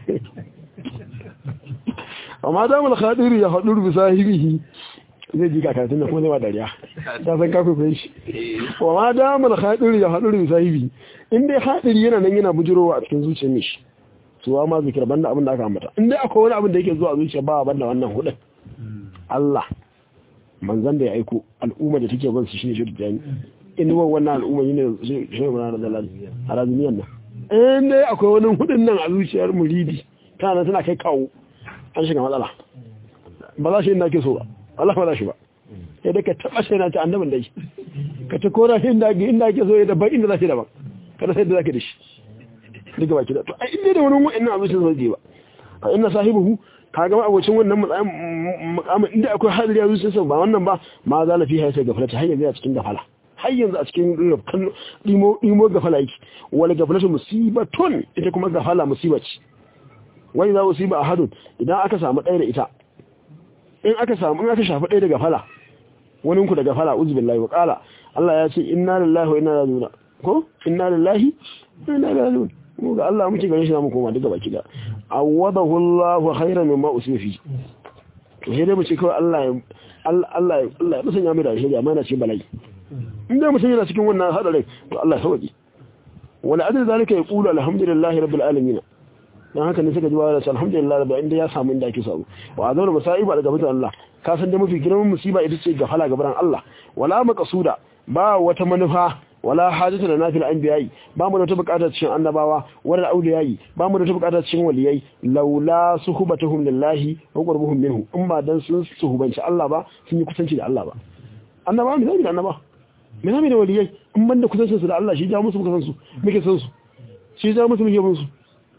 amma da mul khadiri ya hadu bi sahibihi zai ji ka karatun da kuma zai ba dariya ta san ka kuka shi wa ma da mul khadiri ya hadu bi sahibihi in dai hadiri yana nan yana bujurowa a cikin zuciyar mishi to ma zikir banda abin da aka ambata in dai akwai wani abin da yake zuwa zuciya ba banda wannan hudin Allah manzan da ya aiko al'umma da take bin su shine shi da jami inuwar wannan al'umma ne shi ne mana da lalal harazimiyan nan in dai akwai wani hudun nan a zuciyar muridi tana tana kai kawo an shiga matsala ba za shi ina ke so ba Allah ba za shi ba sai dai ka taba sai na ta annabin dai ka ta kora shi inda inda ke so ya daban inda za shi daban kada sai da zaka da shi duka baki da to ai inda da wani wa'annan a zuciyar zai ba fa inna sahibihu ka gama abocin wannan mukamin inda akwai hadari a zuciyarsa ba wannan ba ma za na fi haisa gafalata har yanzu a cikin gafala har yanzu a cikin ɗimo gafala yake wani gafalata musibatun ita kuma gafala musiba ce wani za musiba a hadun idan aka samu ɗaya da ita in aka samu in aka shafi ɗaya da gafala wani ku da gafala uzubillahi wa ƙala Allah ya ce inna lillahi wa inna ilaihi raji'un ko inna lillahi wa inna ilaihi raji'un mu ga Allah muke ganin shi zamu koma duka baki da awadahu Allah khairan mimma usifi to sai dai mu ce kawai Allah ya Allah ya Allah ya musanya mai da shi amma yana cikin bala'i in dai mutum yana cikin wannan hadarin to Allah ya sauki wala adal zalika yaqulu alhamdulillahi rabbil alamin dan haka ne suka ji wa alhamdulillah rabbil inda ya samu inda ake samu wa azawar masaiba daga mutan Allah ka san da mafi girman musiba ita ce gafala gaban Allah wala maqsuda ba wata manufa wala hajatu da nafil anbiya'i ba mu da wata bukatar cikin annabawa wala auliyai ba mu da wata bukatar cikin waliyai laula suhbatuhum lillahi wa qurbuhum minhu in ba dan sun suhubanci Allah ba sun yi kusanci da Allah ba annaba mu zai da annaba me zai da waliyai in banda kusancin su da Allah shi ja musu muka san su muke san su shi ja musu muke bin su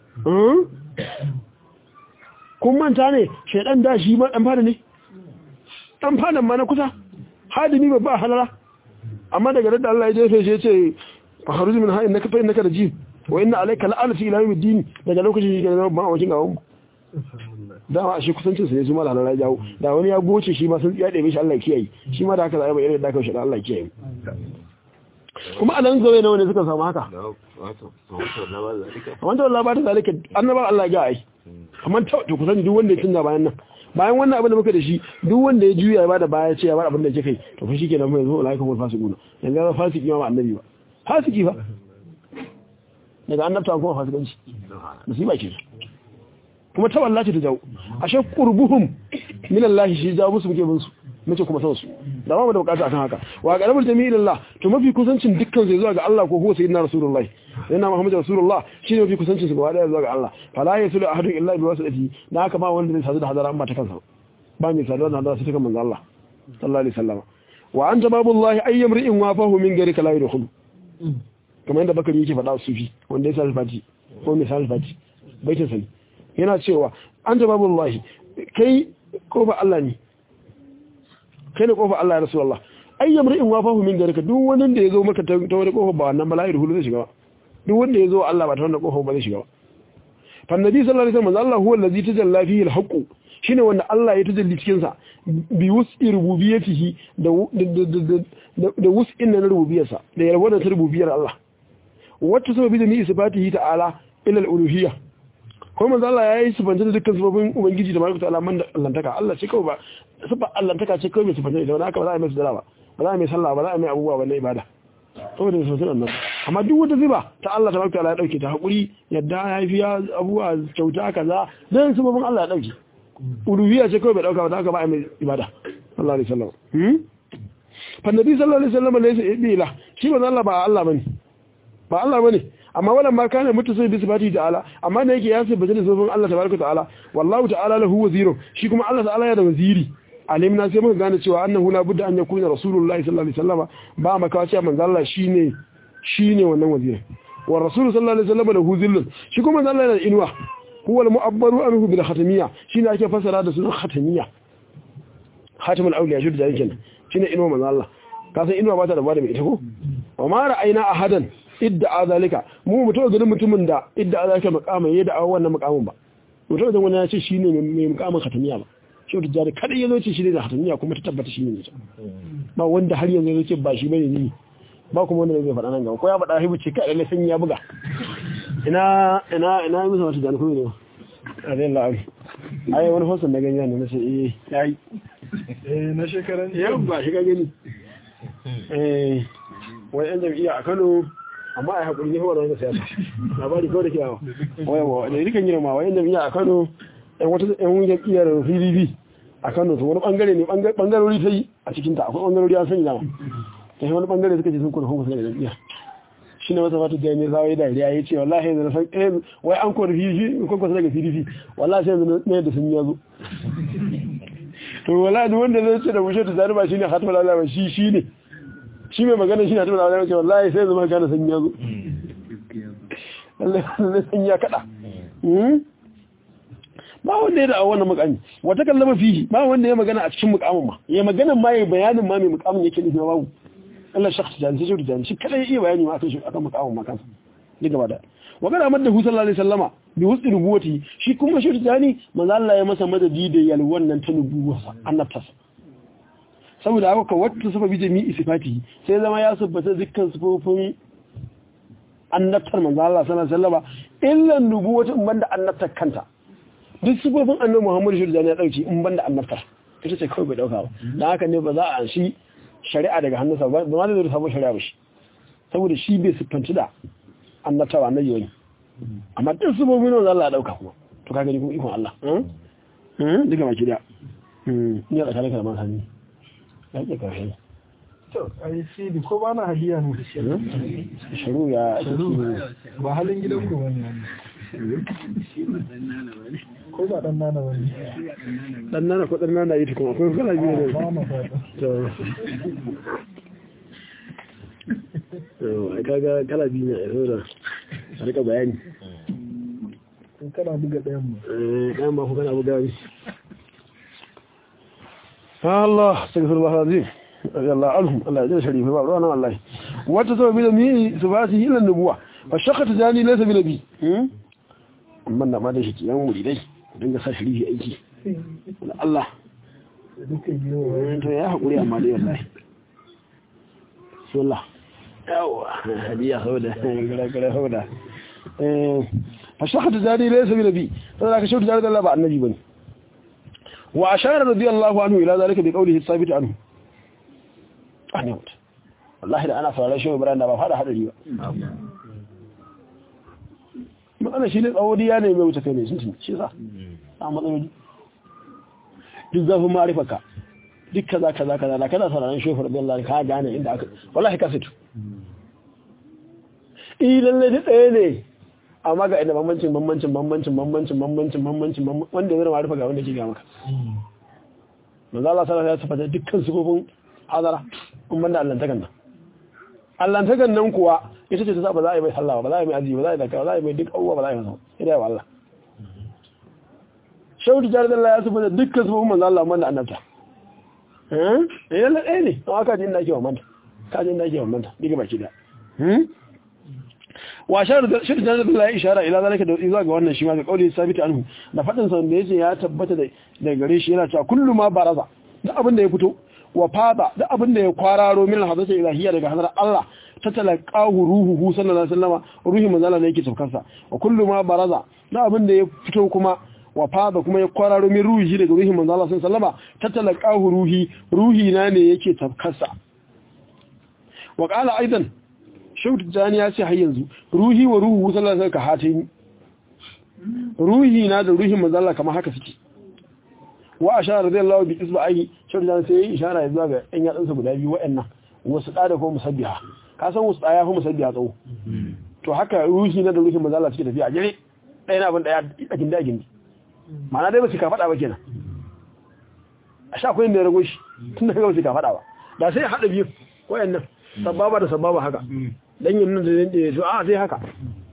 kun manta ne shaidan da shi ma dan fada ne dan fadan ma na kusa hadimi babba halala amma daga da Allah ya jefe shi ya ce fa kharuj min ha innaka fa innaka rajim wa inna alayka la'anati ila yawmid din daga lokacin shi ga ba wajen gawan dama shi kusancin su ne su malala ya jawo da wani ya goce shi ma sun ya ɗebe shi Allah ya kiyaye shi ma da haka zai ba irin da aka shi Allah ya kiyaye kuma anan zawe nawa ne suka samu haka wanda Allah ba ta zalika annaba Allah ya ai kamar ta to kusan duk wanda ya canza bayan nan bayan wannan abin da muka da shi duk wanda ya juya ya bada baya ce ya bar abin da yake kai to fa shikenan mai zo laika mu fasiquna yanzu ga fasiki ma ba annabi ba fasiki fa daga annabta kuma fasikanci musiba ke kuma ta wallahi ta jawo ashe qurbuhum min Allah shi jawo musu muke bin su muke kuma san su da ba mu da bukata akan haka wa qarabul jami'i lillah to mafi kusancin dukkan sai zuwa ga Allah ko huwa sayyidina rasulullahi sayyidina muhammadu rasulullah shine mafi kusancin su gaba daya zuwa ga Allah fala yasulu ahadun illa bi wasati da haka ba wanda zai sadu da hadara amma ta kansa ba mai sadu da hadara sai ta kan manzo Allah sallallahu alaihi wasallam wa anta babullahi ayyam ri'in wafahu min gari kala yadkhulu kamar yadda bakari yake faɗa sufi wanda ya sa fati ko mai sa fati baitin sani yana cewa anta babullahi kai kofa Allah ne kai ne kofa Allah ya rasulullah ayyam ri'in wafahu min gari ka duk wani da ya zo maka ta wani kofa ba wannan bala'i hulu zai shiga ba duk wanda ya zo Allah ba ta wannan kofa ba zai shiga ba fa annabi sallallahu alaihi wasallam Allah huwa allazi tajalla fihi al-haqq shine wanda Allah ya tajalli cikin sa bi wus'i rububiyyatihi da da wus'in na rububiyarsa da yarwar ta rububiyar Allah wacce sababi da ni isbatihi ta'ala ila al-uluhiyya ko manzo Allah ya yi sifanta da dukkan sababin ubangiji da malaka ta'ala man da allantaka Allah ce kawai ba sifa allantaka ce kawai mai sifanta da wani haka ba za a yi mai sujada ba ba za a yi mai sallah ba za a yi mai abubuwa ba na ibada saboda da sosai nan amma duk wata ziba ta Allah tabaraka ta'ala ya dauke ta hakuri yadda ya fi abubuwa kyauta kaza dan sababin Allah ya dauke uluhiyya ce kawai bai dauka ba da haka ba a yi mai ibada sallallahu alaihi wasallam hmm fa nabi sallallahu alaihi wasallam laysa ibila shi ba Allah ba Allah bane ba Allah bane amma wannan ma kana mutu sai bisu bati ta'ala amma da yake ya sai bajin sofin Allah tabaraka ta'ala wallahu ta'ala lahu wazirun shi kuma Allah ta'ala ya da waziri alimna sai muka gane cewa annahu la budda an yakuna rasulullahi sallallahu alaihi wasallam ba maka cewa manzo Allah shine shine wannan waziri wa rasul sallallahu alaihi wasallam lahu zillun shi kuma manzo Allah yana da inuwa huwa al-mu'abbaru anhu bil khatamiyya shine ake fasara da sunan khatamiyya khatamul awliya shi da yake shine inuwa manzo Allah ka san inuwa ba ta da bada mai ita ko wa ma ra'ayna ahadan idda zalika mu mutum ganin mutumin da idda zalika makamin ya da wannan makamin ba mutum da wani ya ce shine mai makamin khatamiya ba shi wata jari kada ya zo ce shi ne da khatamiya kuma ta tabbata shi ne ba wanda har yanzu ya ce ba shi bane ni ba kuma wanda zai faɗa nan gaba ko ya faɗa hibu ce ka lalle sun ya buga ina ina ina musu wata jani kuma ne a zai la'ari ai wani hosan na gani ne na ce eh yayi eh na shekaran yau ba shi ga gani eh wani yan jam'iyya a Kano amma a haƙuri ne kawai da wani siyasa labari kawai da kyawa wayawa da rikan yi ma wayan jami'a a kano yan wata yan jam'iyyar pdp a kano su wani bangare ne bangarori ta yi a cikinta akwai bangarori an sanya dama ta yi wani bangare suka ce sun kuna hukusa daga jam'iyya shi ne wata fata da ne zawai da ya ce wallahi yanzu na san eh wai an kori pdp kun kwasa daga pdp wallahi sai yanzu na yadda sun yazo to wallahi duk wanda zai ce da bushe ta zari ba shine hatma lalama shi shi ne shi mai magana shi na tuna da wace wallahi sai zama gane san yazo Allah san ya kada ba wanda ya da wannan mukami wata kallama fihi ba wanda ya magana a cikin mukamin ma ya magana ma ya bayanin ma mai mukamin yake nufi babu Allah shakhs da sai shi da shi kada ya iya bayani ma akan shi akan mukamin ma kansa duk gaba da wa kana madda hu sallallahu alaihi wasallama bi husni nubuwati shi kuma shi tani manzo Allah ya masa madadi da yalwan nan ta nubuwa annabtasa saboda haka ka wata sababi jami'i sifati sai zama ya sabbata dukkan sifofin annabtar manzo Allah sallallahu alaihi wasallam illa nubuwata in banda annabtar kanta duk sifofin annabi Muhammad shi da ya dauki in banda annabtar ita ce kawai bai dauka ba dan haka ne ba za a shi shari'a daga hannunsa ba ba ma zai samu shari'a ba shi saboda shi bai siffanci da annabtawa na yau amma duk sifofin manzo Allah ya dauka kuma to ka gani kuma ikon Allah eh duka baki da ni ya tsakanin kalman hannu yake ƙarshe to ai sidi ko ba na hadiya ne shiru ya ba halin gidan ku wani ko ba dan nana wani dan nana ko dan nana yi tukun akwai kala biyu ne ba ma fata to to ai kaga kala biyu ne a da a rika bayani in kana buga ɗayan mu eh kan ba ku kana buga ni Allah astaghfirullah alazim radiyallahu anhum Allah ya sharifi ba ruwana wallahi wata sababi da mi subati ila nubuwa fa shaqata jani laysa bi nabi amma na ma da shi yan muridai dinga sa sharifi aiki Allah da dukkan girma to ya hakuri amma dai wallahi sallah yawa hadiya sauda gara gara sauda eh fa shahada zadi laysa bi nabi sai ka shautu zadi Allah ba annabi bane wa ashara radiyallahu anhu ila zalika bi qawlihi thabit anhu ani wata wallahi da ana sauraron shi Ibrahim da ba fada hadari ba matsala shi ne tsawodiya ne mai wuce kai ne sun tuni shi sa a matsaloli duk zafin ma'arifarka duk kaza kaza kaza da kana sauraron shofar bin Allah ka gane inda aka wallahi ka situ eh lalle duk ɗaya ne amma ga inda bambancin bambancin bambancin bambancin bambancin bambancin wanda zai ma'arifa ga wanda ke ga maka manzo Allah sallallahu alaihi wasallam ya tabbata dukkan sifofin hazara in banda allantakan nan allantakan nan kuwa ita ce ta sa ba za a yi mai sallah ba za a yi mai azumi ba za a yi zakka ba za a yi mai duk abubuwa ba za a yi masa sai dai wa Allah shaudu jaridar Allah ya tabbata dukkan sifofin manzo Allah banda annabta eh eh lalle ɗaya ne amma ka ji inda ake wa manta ka ji inda ake wa manta diga baki da wa shaudu jaridar Allah ya ishara ila zalika da zuwa ga wannan shi ma ga kauli sabita anhu da fadin sa da yace ya tabbata da gare shi yana cewa kullu ma baraza da abin da ya fito wa fada da abin da ya kwararo min hadasa ilahiyya daga hadar Allah ta talaqahu ruhuhu sallallahu alaihi wasallam ruhi manzala ne yake saukarsa wa kullu ma baraza da abin da ya fito kuma wa fada kuma ya kwararo min ruhi daga ruhi manzala sallallahu alaihi wasallam ta talaqahu ruhi ruhi na ne yake saukarsa wa qala aidan shautu jani ya ce har yanzu ruhi wa ruhu sallallahu alaihi wasallam ka hatin ruhi na da ruhin manzala kamar haka suke wa ashara radiyallahu bi isba'i shautu jani sai ya ishara zuwa ga ɗan yatsunsa guda biyu waɗannan wasu da ko musabbiha ka san wasu ya fi musabbiha tsawo to haka ruhi na da ruhin manzala suke tafiya a jere ɗaya na abin ɗaya a gindi a gindi ma'ana dai ba su ka faɗa ba kenan a sha akwai inda ya rago shi tun da ba su ka faɗa ba da sai haɗa biyu waɗannan sababa da sababa haka dan yin nan da ya to a sai haka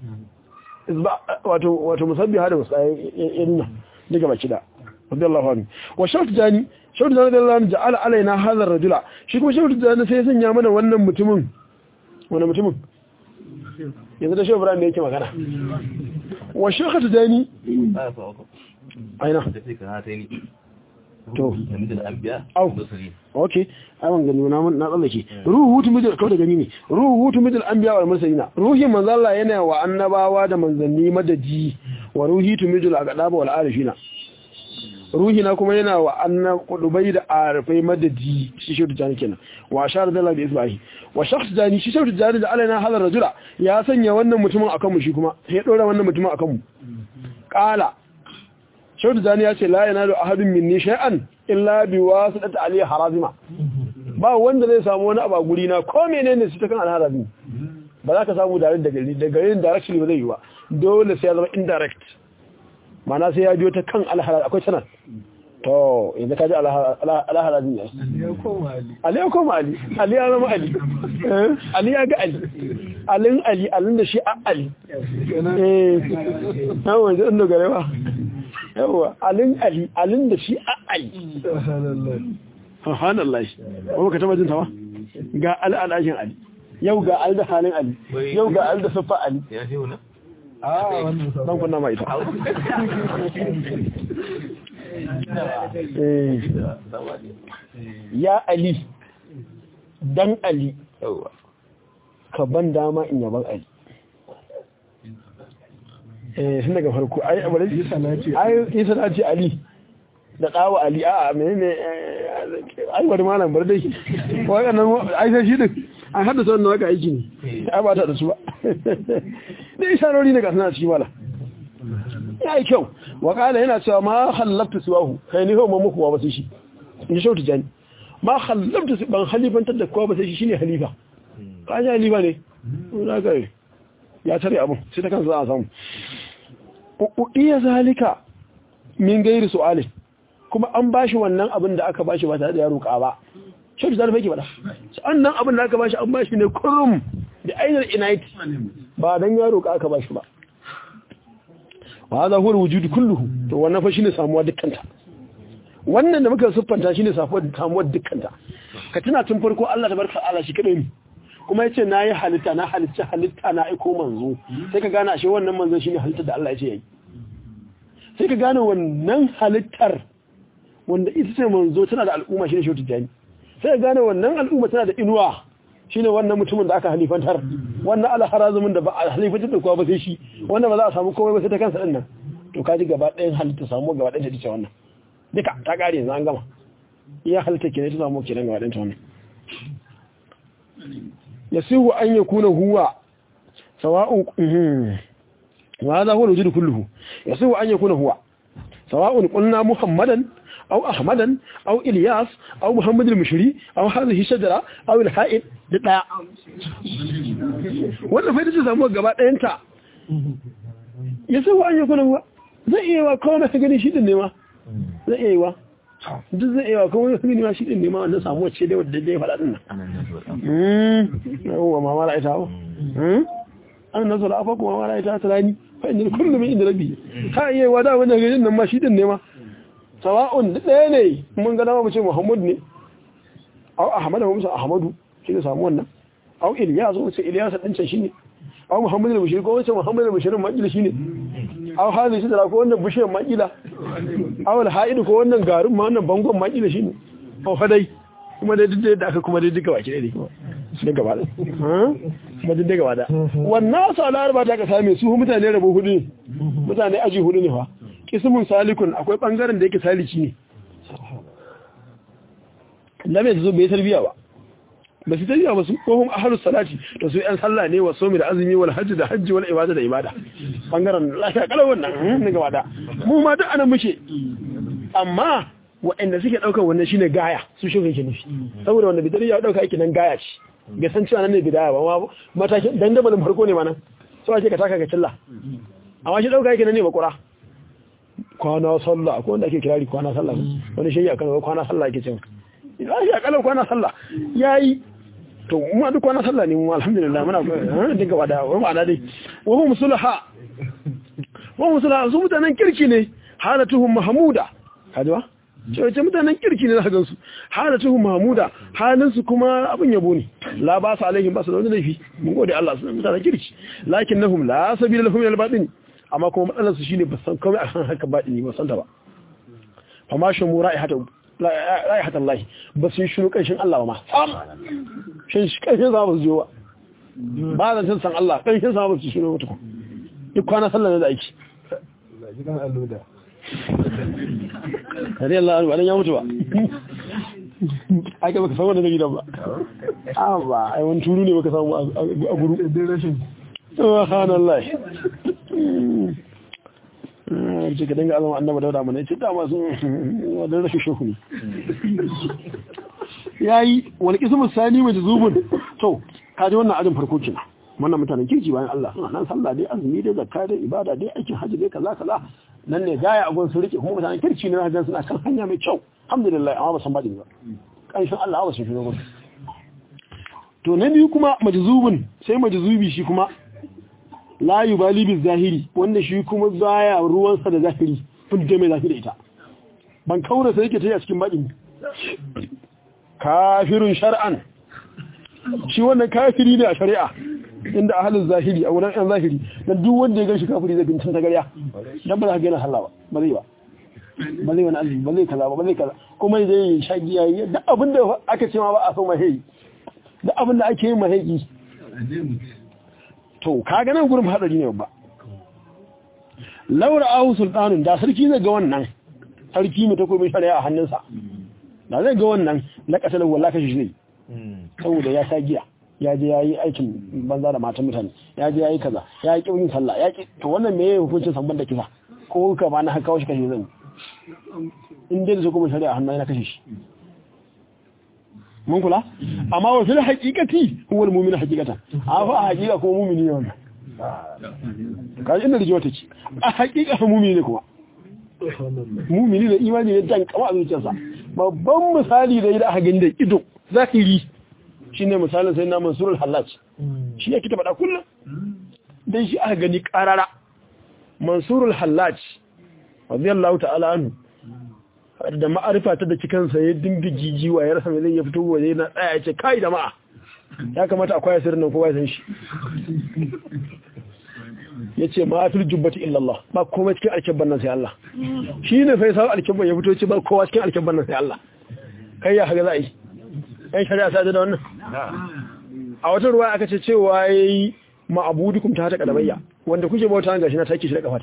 wato wato musabbiha da musayyinna daga baki da radiyallahu anhu wa shawt jani shawt jani radiyallahu anhu ja'ala alaina hadha ar-rajula shi kuma shawt jani sai ya sanya mana wannan mutumin wannan mutumin yanzu da shehu ibrahim ne yake magana wa shawt jani aina to au okay ai ban gani na na tsallake ruhu hutu midal kawai da gani ne ruhu hutu midal anbiya wal mursalina ruhin manzo Allah yana wa annabawa da manzanni madadi wa ruhi tu midal aqdaba wal arifina ruhi na kuma yana wa annab kudubai da arifai madadi shi shi tujani kenan wa ashar da Allah isbahi wa shakhs jani shi shi tujani da alaina hadar rajula ya sanya wannan mutumin akan mu shi kuma sai dora wannan mutumin akan mu qala shaudu zani ya ce la yana da ahadun minni shay'an illa bi wasitati ali harazima ba wanda zai samu wani abu a guri na ko menene su ta kan alharazimi ba za ka samu direct daga gari daga garin directly ba zai yi ba dole sai ya zama indirect mana sai ya biyo ta kan alharaz akwai sanar to yanzu ka ji alharazimi ya ali ya koma ali ali ya zama ali ali ya ga ali alin ali alin da shi a ali eh yawon zai dogare ba yawa alin ali alin da shi a ali subhanallah ba ka taba jin tawa ga al'adashin ali yau ga al da halin ali yau ga al da siffa ali ya fi wuna a wannan dan kunna mai ita ya ali dan ali yawa ka ban dama in yaban ali eh sun daga farko ai abu da Isa na ce ai isa na ce ali da dawo ali a menene ai bari malam bar dai wannan ai sai shi din an haddasa wannan waka aiki ne ai ba ta da su ba dai isarori ne ga suna cikin wala ya yi kyau wakala yana cewa ma hallafta siwahu kai ni hau mamuku ba sai shi in ji shautu jani ma hallafta su ban halifantar da kowa ba sai shi shine halifa kaji halifa ne za ka ya tare abin sai ta kansa za a samu iya zalika min gairi su'alin kuma an bashi wannan abin da aka bashi ba tare da ya roƙa ba shautu jani fa ke faɗa sannan abin da aka bashi an bashi ne kurum da ainihin inait ba don ya roƙa aka bashi ba wa hadha huwa alwujud kulluhu to wannan fa shine samuwa dukkanta wannan da muka siffanta shine samuwa dukkanta ka tuna tun farko Allah tabaraka Allah shi kadai ne kuma yace nayi halitta na halitta halitta na aiko manzo sai ka gane ashe wannan manzon shine halittar da Allah yace yayi sai ka gane wannan halittar wanda ita ce manzo tana da al'umma shine shi tijani sai ka gane wannan al'umma tana da inuwa shine wannan mutumin da aka halifantar wannan alharazumin da ba a halifantar da kowa ba sai shi wannan ba za a samu komai ba sai ta kansa din nan to kaji gaba ɗayan halitta samu gaba ɗayan ta dace wannan duka ta ƙare yanzu an gama iya halitta kenan ta samu kenan gaba ɗayan ta wannan yasihu an yakuna huwa sawa'un wa hadha huwa al-wujud kulluhu yasihu an yakuna huwa sawa'un qulna muhammadan أو أحمدا أو إلياس أو محمد المشري أو هذه الشجرة أو الحائط دقاء wannan fa ita samu gaba ɗayanta ya sau an yi kuna wa zai iya wa kawai na gani shi ɗin nema zai iya yi wa duk zai iya wa kawai na gani ma shi ɗin nema wannan samu wacce dai wadda dai faɗa ɗin nan yawon ma mara ita ba an nasu da afa kuma mara ita ta rani fa inda kullum inda rabi ka iya wa da wannan gajin nan ma shi ɗin nema sawa'un ɗaya ne mun ga dama mu ce Muhammad ne au Ahmad mu ce Ahmadu shi ne samu wannan au Ilyas mu ce Ilyas din can shine au Muhammad al-Bashir ko wace Muhammad al-Bashir makila shine au hadi shi da ko wannan bishiyar makila au al-Haid ko wannan garin ma wannan bangon makila shine au hadai kuma dai duk da aka kuma dai duka baki dai ne gaba da kuma duk gaba da wannan su al'arba ta ka same su mutane rabo hudu ne mutane aji hudu ne fa kismun salikun akwai bangaren da yake saliki ne da bai zo bai tarbiya ba ba su tarbiya ba su kohun ahlus salati da su yan sallah ne wa somi da azumi wal hajji da hajji wal ibada da ibada bangaren lafiya kalau wannan ne gaba da mu ma duk anan muke amma waɗanda suke ɗaukar wannan shine gaya su shi yake nufi saboda wanda bidar ya ɗauka yake nan gaya ce bai san cewa nan ne bidaya ba matakin dandamalin farko ne ma nan so ake ka taka ga cilla amma shi ɗauka yake nan ne bakura kwana sallah akwai wanda ake kirari kwana sallah wani shi ya kan kwana sallah yake cewa idan shi akalan kwana sallah yayi to mu duk kwana sallah ne mu alhamdulillah muna dinga wada wa ma'ana dai wa hum sulaha wa hum sulaha su mutanen kirki ne halatuhum mahmuda kaji ba ce mutanen kirki ne zaka gansu halatuhum mahmuda halin su kuma abin yabo ne la ba su alaihim ba su da wani laifi mun gode Allah su mutanen kirki lakinnahum la sabila lahum ila al-batin amma kuma matsalarsu shi ne ba san kawai a kan haka baɗi ne ba san ta ba fama shi mu ra'ihatan lahi ba su yi shiru ƙanshin Allah ba ma sam shi ƙanshin sama ba su jiwa ba zan san san Allah ƙanshin sama ba su shiru mutu duk kwana sallar da aiki kare Allah alwa ya mutu ba aka baka san wannan da gidan ba a ba ai wani turu ne baka samu a guru subhanallah ce ka dinga azama annaba dauda mana ce dama sun wadda rashin shehu ne ya yi wani kismu sani mai zubun to kaji wannan ajin farko kina wannan mutanen kirki bayan Allah suna nan sallah dai azumi dai zakka dai ibada dai aikin hajji dai kaza kaza nan ne gaya abun su rike kuma mutanen kirki ne hajjan suna kan hanya mai kyau alhamdulillah amma ba san baɗi ba kanshin Allah ba sun shigo gudu to na biyu kuma majzubun sai majzubi shi kuma la yubali bi zahiri wanda shi kuma baya ruwansa da zahiri fudda mai zafi da ita ban kaura sai yake tayi a cikin baɗin kafirun shar'an shi wannan kafiri ne a shari'a inda ahalin zahiri a wurin yan zahiri na duk wanda ya gan shi kafiri zai bincin ta gariya dan ba za ka gina sallah ba ba zai ba ba zai wani azumi ba zai kaza ba ba zai kaza kuma zai yi shagiya yi duk abin da aka ce ma ba a so mahaiyi duk abin da ake yin mahaiyi to kaga nan gurin hadari ne babba laura ahu sultanun da sarki zai ga wannan sarki mu ta komai shari'a a hannunsa da zai ga wannan na kasar wallahi kashi zai saboda ya sha giya ya je ya yi aikin banza da matan mutane ya je ya yi kaza ya yi ƙaunin sallah ya ƙi to wannan me yayi hukuncin sabon da kisa ko ka ba na haka shi kashe zan in dai da su kuma shari'a hannu yana kashe shi mun kula amma wa fil haqiqati huwa al mu'minu haqiqatan a fa a haqiqa kuma mu'mini ne wannan kaji inda rijiwa take a haqiqa mu'mini ne kuma mu'mini da imani ne dan kama a zuciyarsa babban misali da idan aka gani da ido zahiri shine misalin sai na mansurul hallaj shi yake faɗa kullum dan shi aka gani karara mansurul hallaj radiyallahu ta'ala anhu da ma'arifa ta da cikansa ya dinga jijiwa ya rasa mai zai ya fito waje na tsaya ya ce kai da ma'a ya kamata a kwaya sirrin nan kowa ya san shi ya ce ma'afil jubbati illallah ba komai cikin alkebban nan sai Allah shi ne fai sa alkebban ya fito ce ba kowa cikin alkebban nan sai Allah kai ya haga za a yi ɗan shari'a sa da wannan a wata ruwa aka ce cewa yayi ma'abudukum ta ta kadabayya wanda kuke bauta gashi na take shi da kafata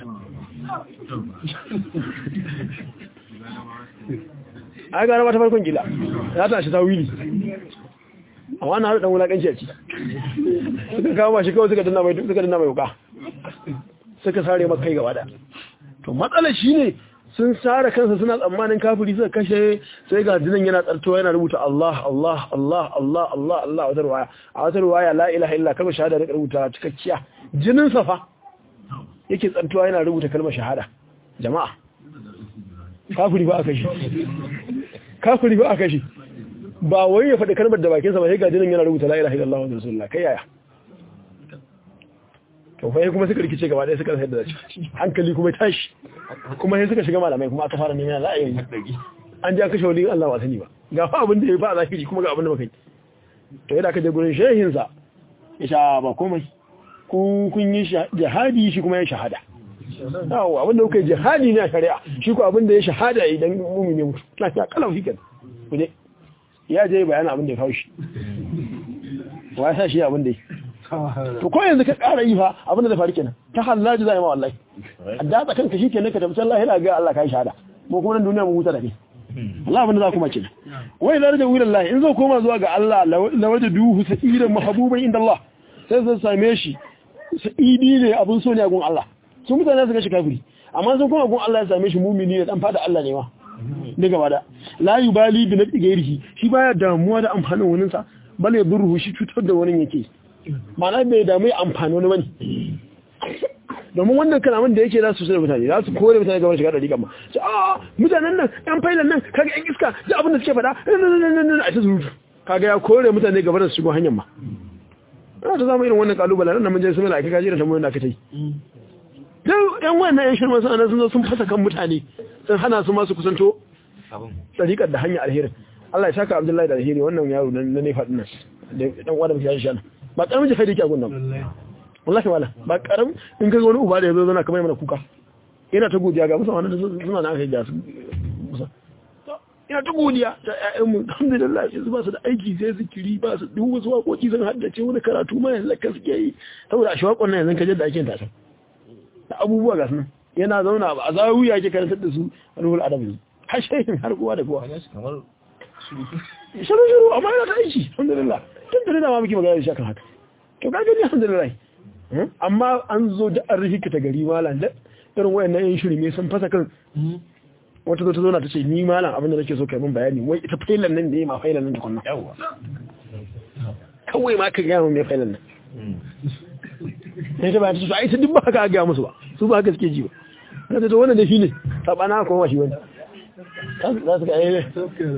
ai gara mata farkon gila ya tashi ta wili amma na haɗu ɗan wulaƙanci a ci suka kama shi kawai suka danna mai suka danna mai wuka suka sare maka kai gaba da to matsalar shi ne sun sare kansa suna tsammanin kafiri suka kashe sai ga jinin yana tsartowa yana rubuta Allah Allah Allah Allah Allah Allah a wata ruwaya a wata ruwaya la ilaha illa kalmar shahada da rubuta cikakkiya jinin safa yake tsartowa yana rubuta kalmar shahada jama'a kafiri ba aka shi kafiri ba aka shi ba wai ya faɗi kalmar da bakinsa ba sai ga jinin yana rubuta la ilaha illallah wa rasulullah kai yaya to fa kuma suka rikice gaba ɗaya suka sayar da zaci hankali kuma tashi kuma sai suka shiga malamai kuma aka fara neman za a yi an ji aka shauli Allah wa sani ba ga fa abin da ya fa a zahiri kuma ga abin da muka yi to yadda aka je gurin shehin sa ya sha ba komai ku kun yi jihadi shi kuma ya shahada yawo abin da kuka yi jihadi ne a shari'a shi ko abin da ya shahada idan mumini mutu lafiya kalau shi kenan ku je ya je bayanin abin da ya kawo shi wa ya sa shi abin da ya to ko yanzu ka ƙara yi fa abin da zai faru kenan ta hallaji zai ma wallahi adda tsakan ka shikenan ka tabbata Allah yana ga Allah kai shahada mu kuma nan duniya mu huta da kai Allah abin da za ku mace wai da da wurin Allah in zo koma zuwa ga Allah la wajaduhu sa'idan mahbuban inda Allah sai zan same shi sa'idi ne abin so ne a gun Allah sun mutane su ga shi kafiri amma sun koma gun Allah ya same shi mumini ne dan fada Allah ne ma ne gaba da la yubali bi nabi gairihi shi baya damuwa da amfanin wani sa bale burhu shi cutar da wani yake mana bai damu amfani wani bane domin wannan kalaman da yake za su sai mutane za su kore mutane gaban shiga dariƙa ma ce a mutanen nan yan failan nan kaga yan iska da abin da suke faɗa a ta zurutu kaga ya kore mutane gaban da su shigo hanyar ma ana ta zama irin wannan kalubale nan mun je sun malaka kaji da tambayoyin da aka yi dan yan wannan yan shirman sun sun zo sun fasa kan mutane sun hana su ma su kusanto dariƙar da hanyar alherin Allah ya saka Abdullahi da alheri wannan yaro na ne faɗin nan da dan uwa da muke shi ba karamin jihadi yake a gunnan wallahi wala ba karam in kaga wani uba da yazo zana kamar mana kuka ina ta godiya ga musamman da suna na kai da su musa ina ta godiya ta ƴaƴan mu alhamdulillah yanzu ba su da aiki sai zikiri ba su duk wasu waƙoƙi sun haddace wani karatu ma yanzu ka suke yi saboda a shawakon nan yanzu ka da ake ta da abubuwa ga sunan yana zauna a zawiya ke karantar da su ruhul adabi har shehin har kowa da kowa shiru shiru amma yana ta aiki alhamdulillah tun da dama muke magana da shi akan haka to ka gani alhamdulillah amma an zo da an rufe ta gari malam da irin wayannan yin shiri me sun fasa kan wata zo ta zo na ta ce ni malam abin da nake so kai min bayani wai ita failan nan da yi ma failan nan tukunna yawa kawai ma ka ga mu me failan nan sai ta bayan su ai ta duk ba haka ga musu ba su ba haka suke ji ba kada to wannan da shi ne sabana ko ba shi wani za su ga yi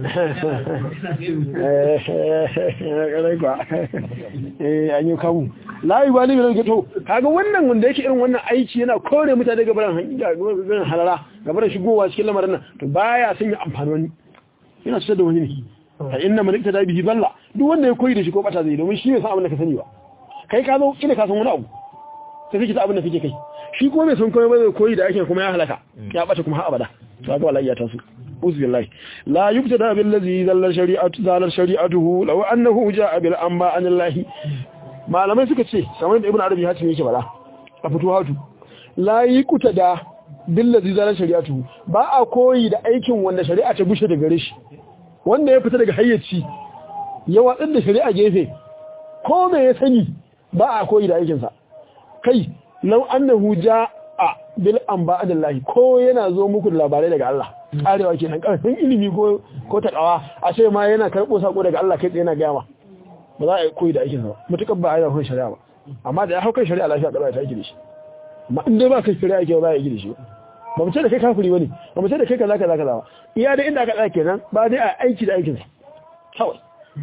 ƙarai kwa an yi kamu layi ba ne mai rage to kaga wannan wanda yake irin wannan aiki yana kore mutane gabaran gabaran halala gabaran shigowa cikin lamarin nan to baya sun yi amfani wani yana cutar da wani ne a inna man ikta bihi balla duk wanda ya koyi da shi ko bata zai domin shi ne san abin da ka sani ba kai ka zo kina ka san wani abu sai kake ta abin da kake kai shi kuma bai san komai ba zai koyi da ake kuma ya halaka ya bata kuma har abada to ga wallahi ya taso uzubillahi la yubtada bil ladhi zalal shari'atu zalal shari'atuhu law annahu ja'a bil amba anillahi malamai suka ce kamar da ibnu arabi hatim yake bala a fito hatu la yuqtada bil ladhi zalal shari'atuhu ba a koyi da aikin wanda shari'a ta bushe daga gare shi wanda ya fita daga hayyaci ya watsar da shari'a gefe ko me ya sani ba a koyi da aikinsa kai lau annahu ja'a bil amba adallahi ko yana zo muku da labarai daga Allah karewa kenan karfin ilimi ko ko takawa a ce ma yana karbo sako daga Allah kai tsaye yana gaya ma ba za a yi koyi da aikin sa ba mutukar ba a yi hukun shari'a ba amma da ya hau kan shari'a lafiya kada ta yi da shi amma in dai ba kai shari'a ke ba ya yi da shi ba mu ce da kai kafiri bane ba mu ce da kai kaza kaza kaza ba iya da inda aka tsaya kenan ba dai a aiki da aikin sa kawai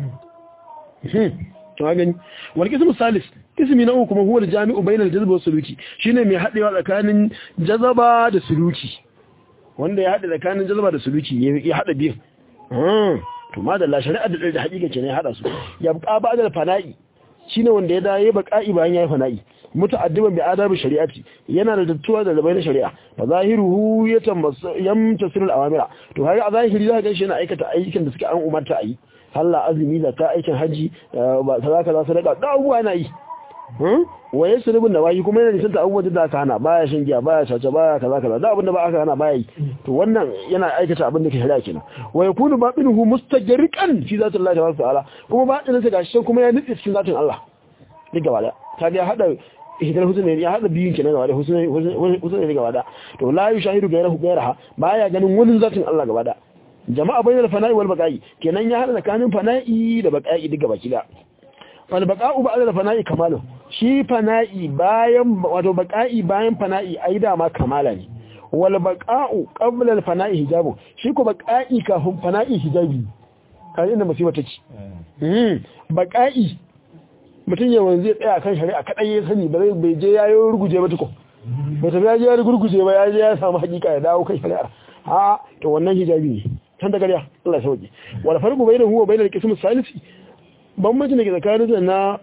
to gani wal qismu salis ismi na uku kuma huwa al-jami'u bainal jazba wa suluki shine mai hadewa tsakanin jazaba da suluki wanda ya hada tsakanin jazaba da suluki ya hada biyu to madalla shari'a da da hakika kenan ya hada su ya buƙa ba da fana'i shine wanda ya dawo baqa'i bayan yayi fana'i muta'addiban bi adabi shari'ati yana da dattuwa da rabai na shari'a fa zahiruhu yamtasilu al-awamira to har a zahiri za ka ga shi yana aikata ayyukan da suke an umarta a yi Allah azumi da ta aikin haji ba kaza kaza sadaka da abubuwa yana yi wa yasu rubun da wayi kuma yana nisanta abubuwan da aka hana baya shan giya baya sace baya kaza kaza da abin da ba aka hana baya yi to wannan yana aikata abin da ke shari'a kenan wa yakunu babinuhu mustajriqan fi zati Allah tabaraka ta'ala kuma batinin sa gashi kuma ya nutse cikin zatin Allah duk gaba da ta ga hada ihdal husna ya hada biyun kenan gaba da husna husna ne gaba da to la yushahidu ghayrahu ghayraha baya ganin wani zatin Allah gaba da jama'a bainal fana'i wal baqa'i kenan ya hada tsakanin fana'i da baqa'i duk gaba kida wal baqa'u ba'da fana'i kamalu shi fana'i bayan wato baqa'i bayan fana'i ai da ma kamala ne wal baqa'u qabla al fana'i hijabu shi ko baqa'i kafin fana'i hijabi kan inda musiba take mm baqa'i mutun yawan zai tsaya kan shari'a kadai ya sani ba zai bai je yayo ruguje ba tuko ba ta ya je ya ruguje ba ya je ya samu hakika ya dawo kan shari'a ha to wannan hijabi ne kan da gariya Allah ya sauke wal farqu bainahu wa bainal qism salisi bambancin da ke tsakanin na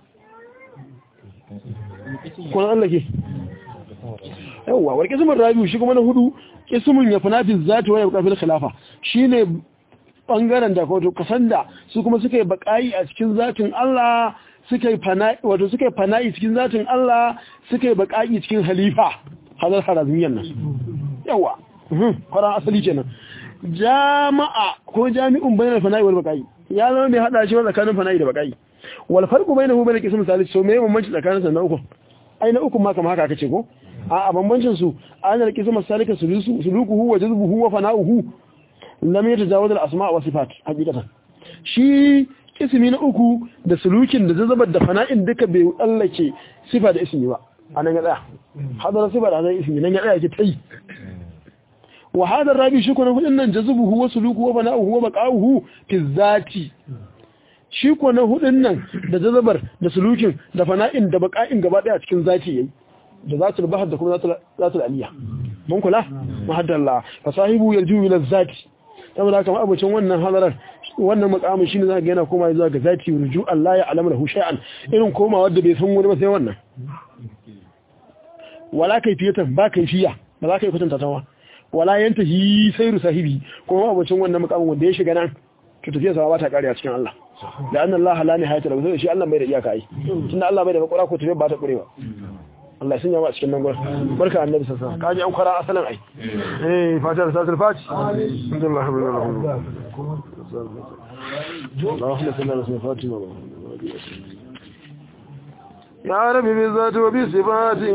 kuna Allah ke yawwa wal qismun rabiu shi kuma na hudu qismun ya funafi zati wa ya kafil khilafa shine bangaren da wato kasan da su kuma suka yi bakai a cikin zatin Allah suka yi fana'i wato suka yi fana'i cikin zatin Allah suka yi bakai cikin halifa hadar harazmiyan nan yawa kwaran asali kenan jama'a ko jami'un bainal fana'i wal bakai ya zama mai hada shi tsakanin fana'i da bakai wal farqu bainahu bainal qism salis so me bambanci tsakanin sa na uku ai na uku ma kamar haka kace ko a a bambancin su anal qism salika sulusu sulukuhu wa jazbuhu wa fana'uhu lam yatajawaz al asma' wa sifat hakikatan shi ismi na uku da sulukin da zazabar da fana'in duka bai tsallake sifa da ismi ba anan ya tsaya hadara sifa da anan ismi nan ya tsaya ke tai wa hadar rabi shi kuna hudun nan jazubuhu wa sulukuhu wa fana'uhu wa baqa'uhu fi zati shi ko na hudun nan da jazabar da sulukin da fana'in da baka'in gaba daya cikin zaki yayi da zatul bahar da kuma zatul aliyya mun kula muhaddallah fa sahibu yarju ila zati saboda haka abucin wannan hadarar wannan makamin shine zaka ga yana koma zuwa ga zati ruju Allah ya alama lahu shay'an irin koma wanda bai san wani ba sai wannan wala kaifiyatan ba kaifiya ba za ka yi kwatanta tawa wala yantahi sayru sahibi kuma abucin wannan makamin wanda ya shiga nan to tafiya sa ba ta kare a cikin Allah da annan Allah la nihayata lahu sai shi Allah bai da iyaka ai tunda Allah bai da makura ko tafiya ba ta kurewa Allah ya sanya mu a cikin nan gurin barka annabi sallallahu alaihi wasallam kaji an kwara asalan ai eh fatar satul fati alhamdulillah rabbil alamin اللهم صل على سيدنا فاطمه يا ربي بالذات وبصفاته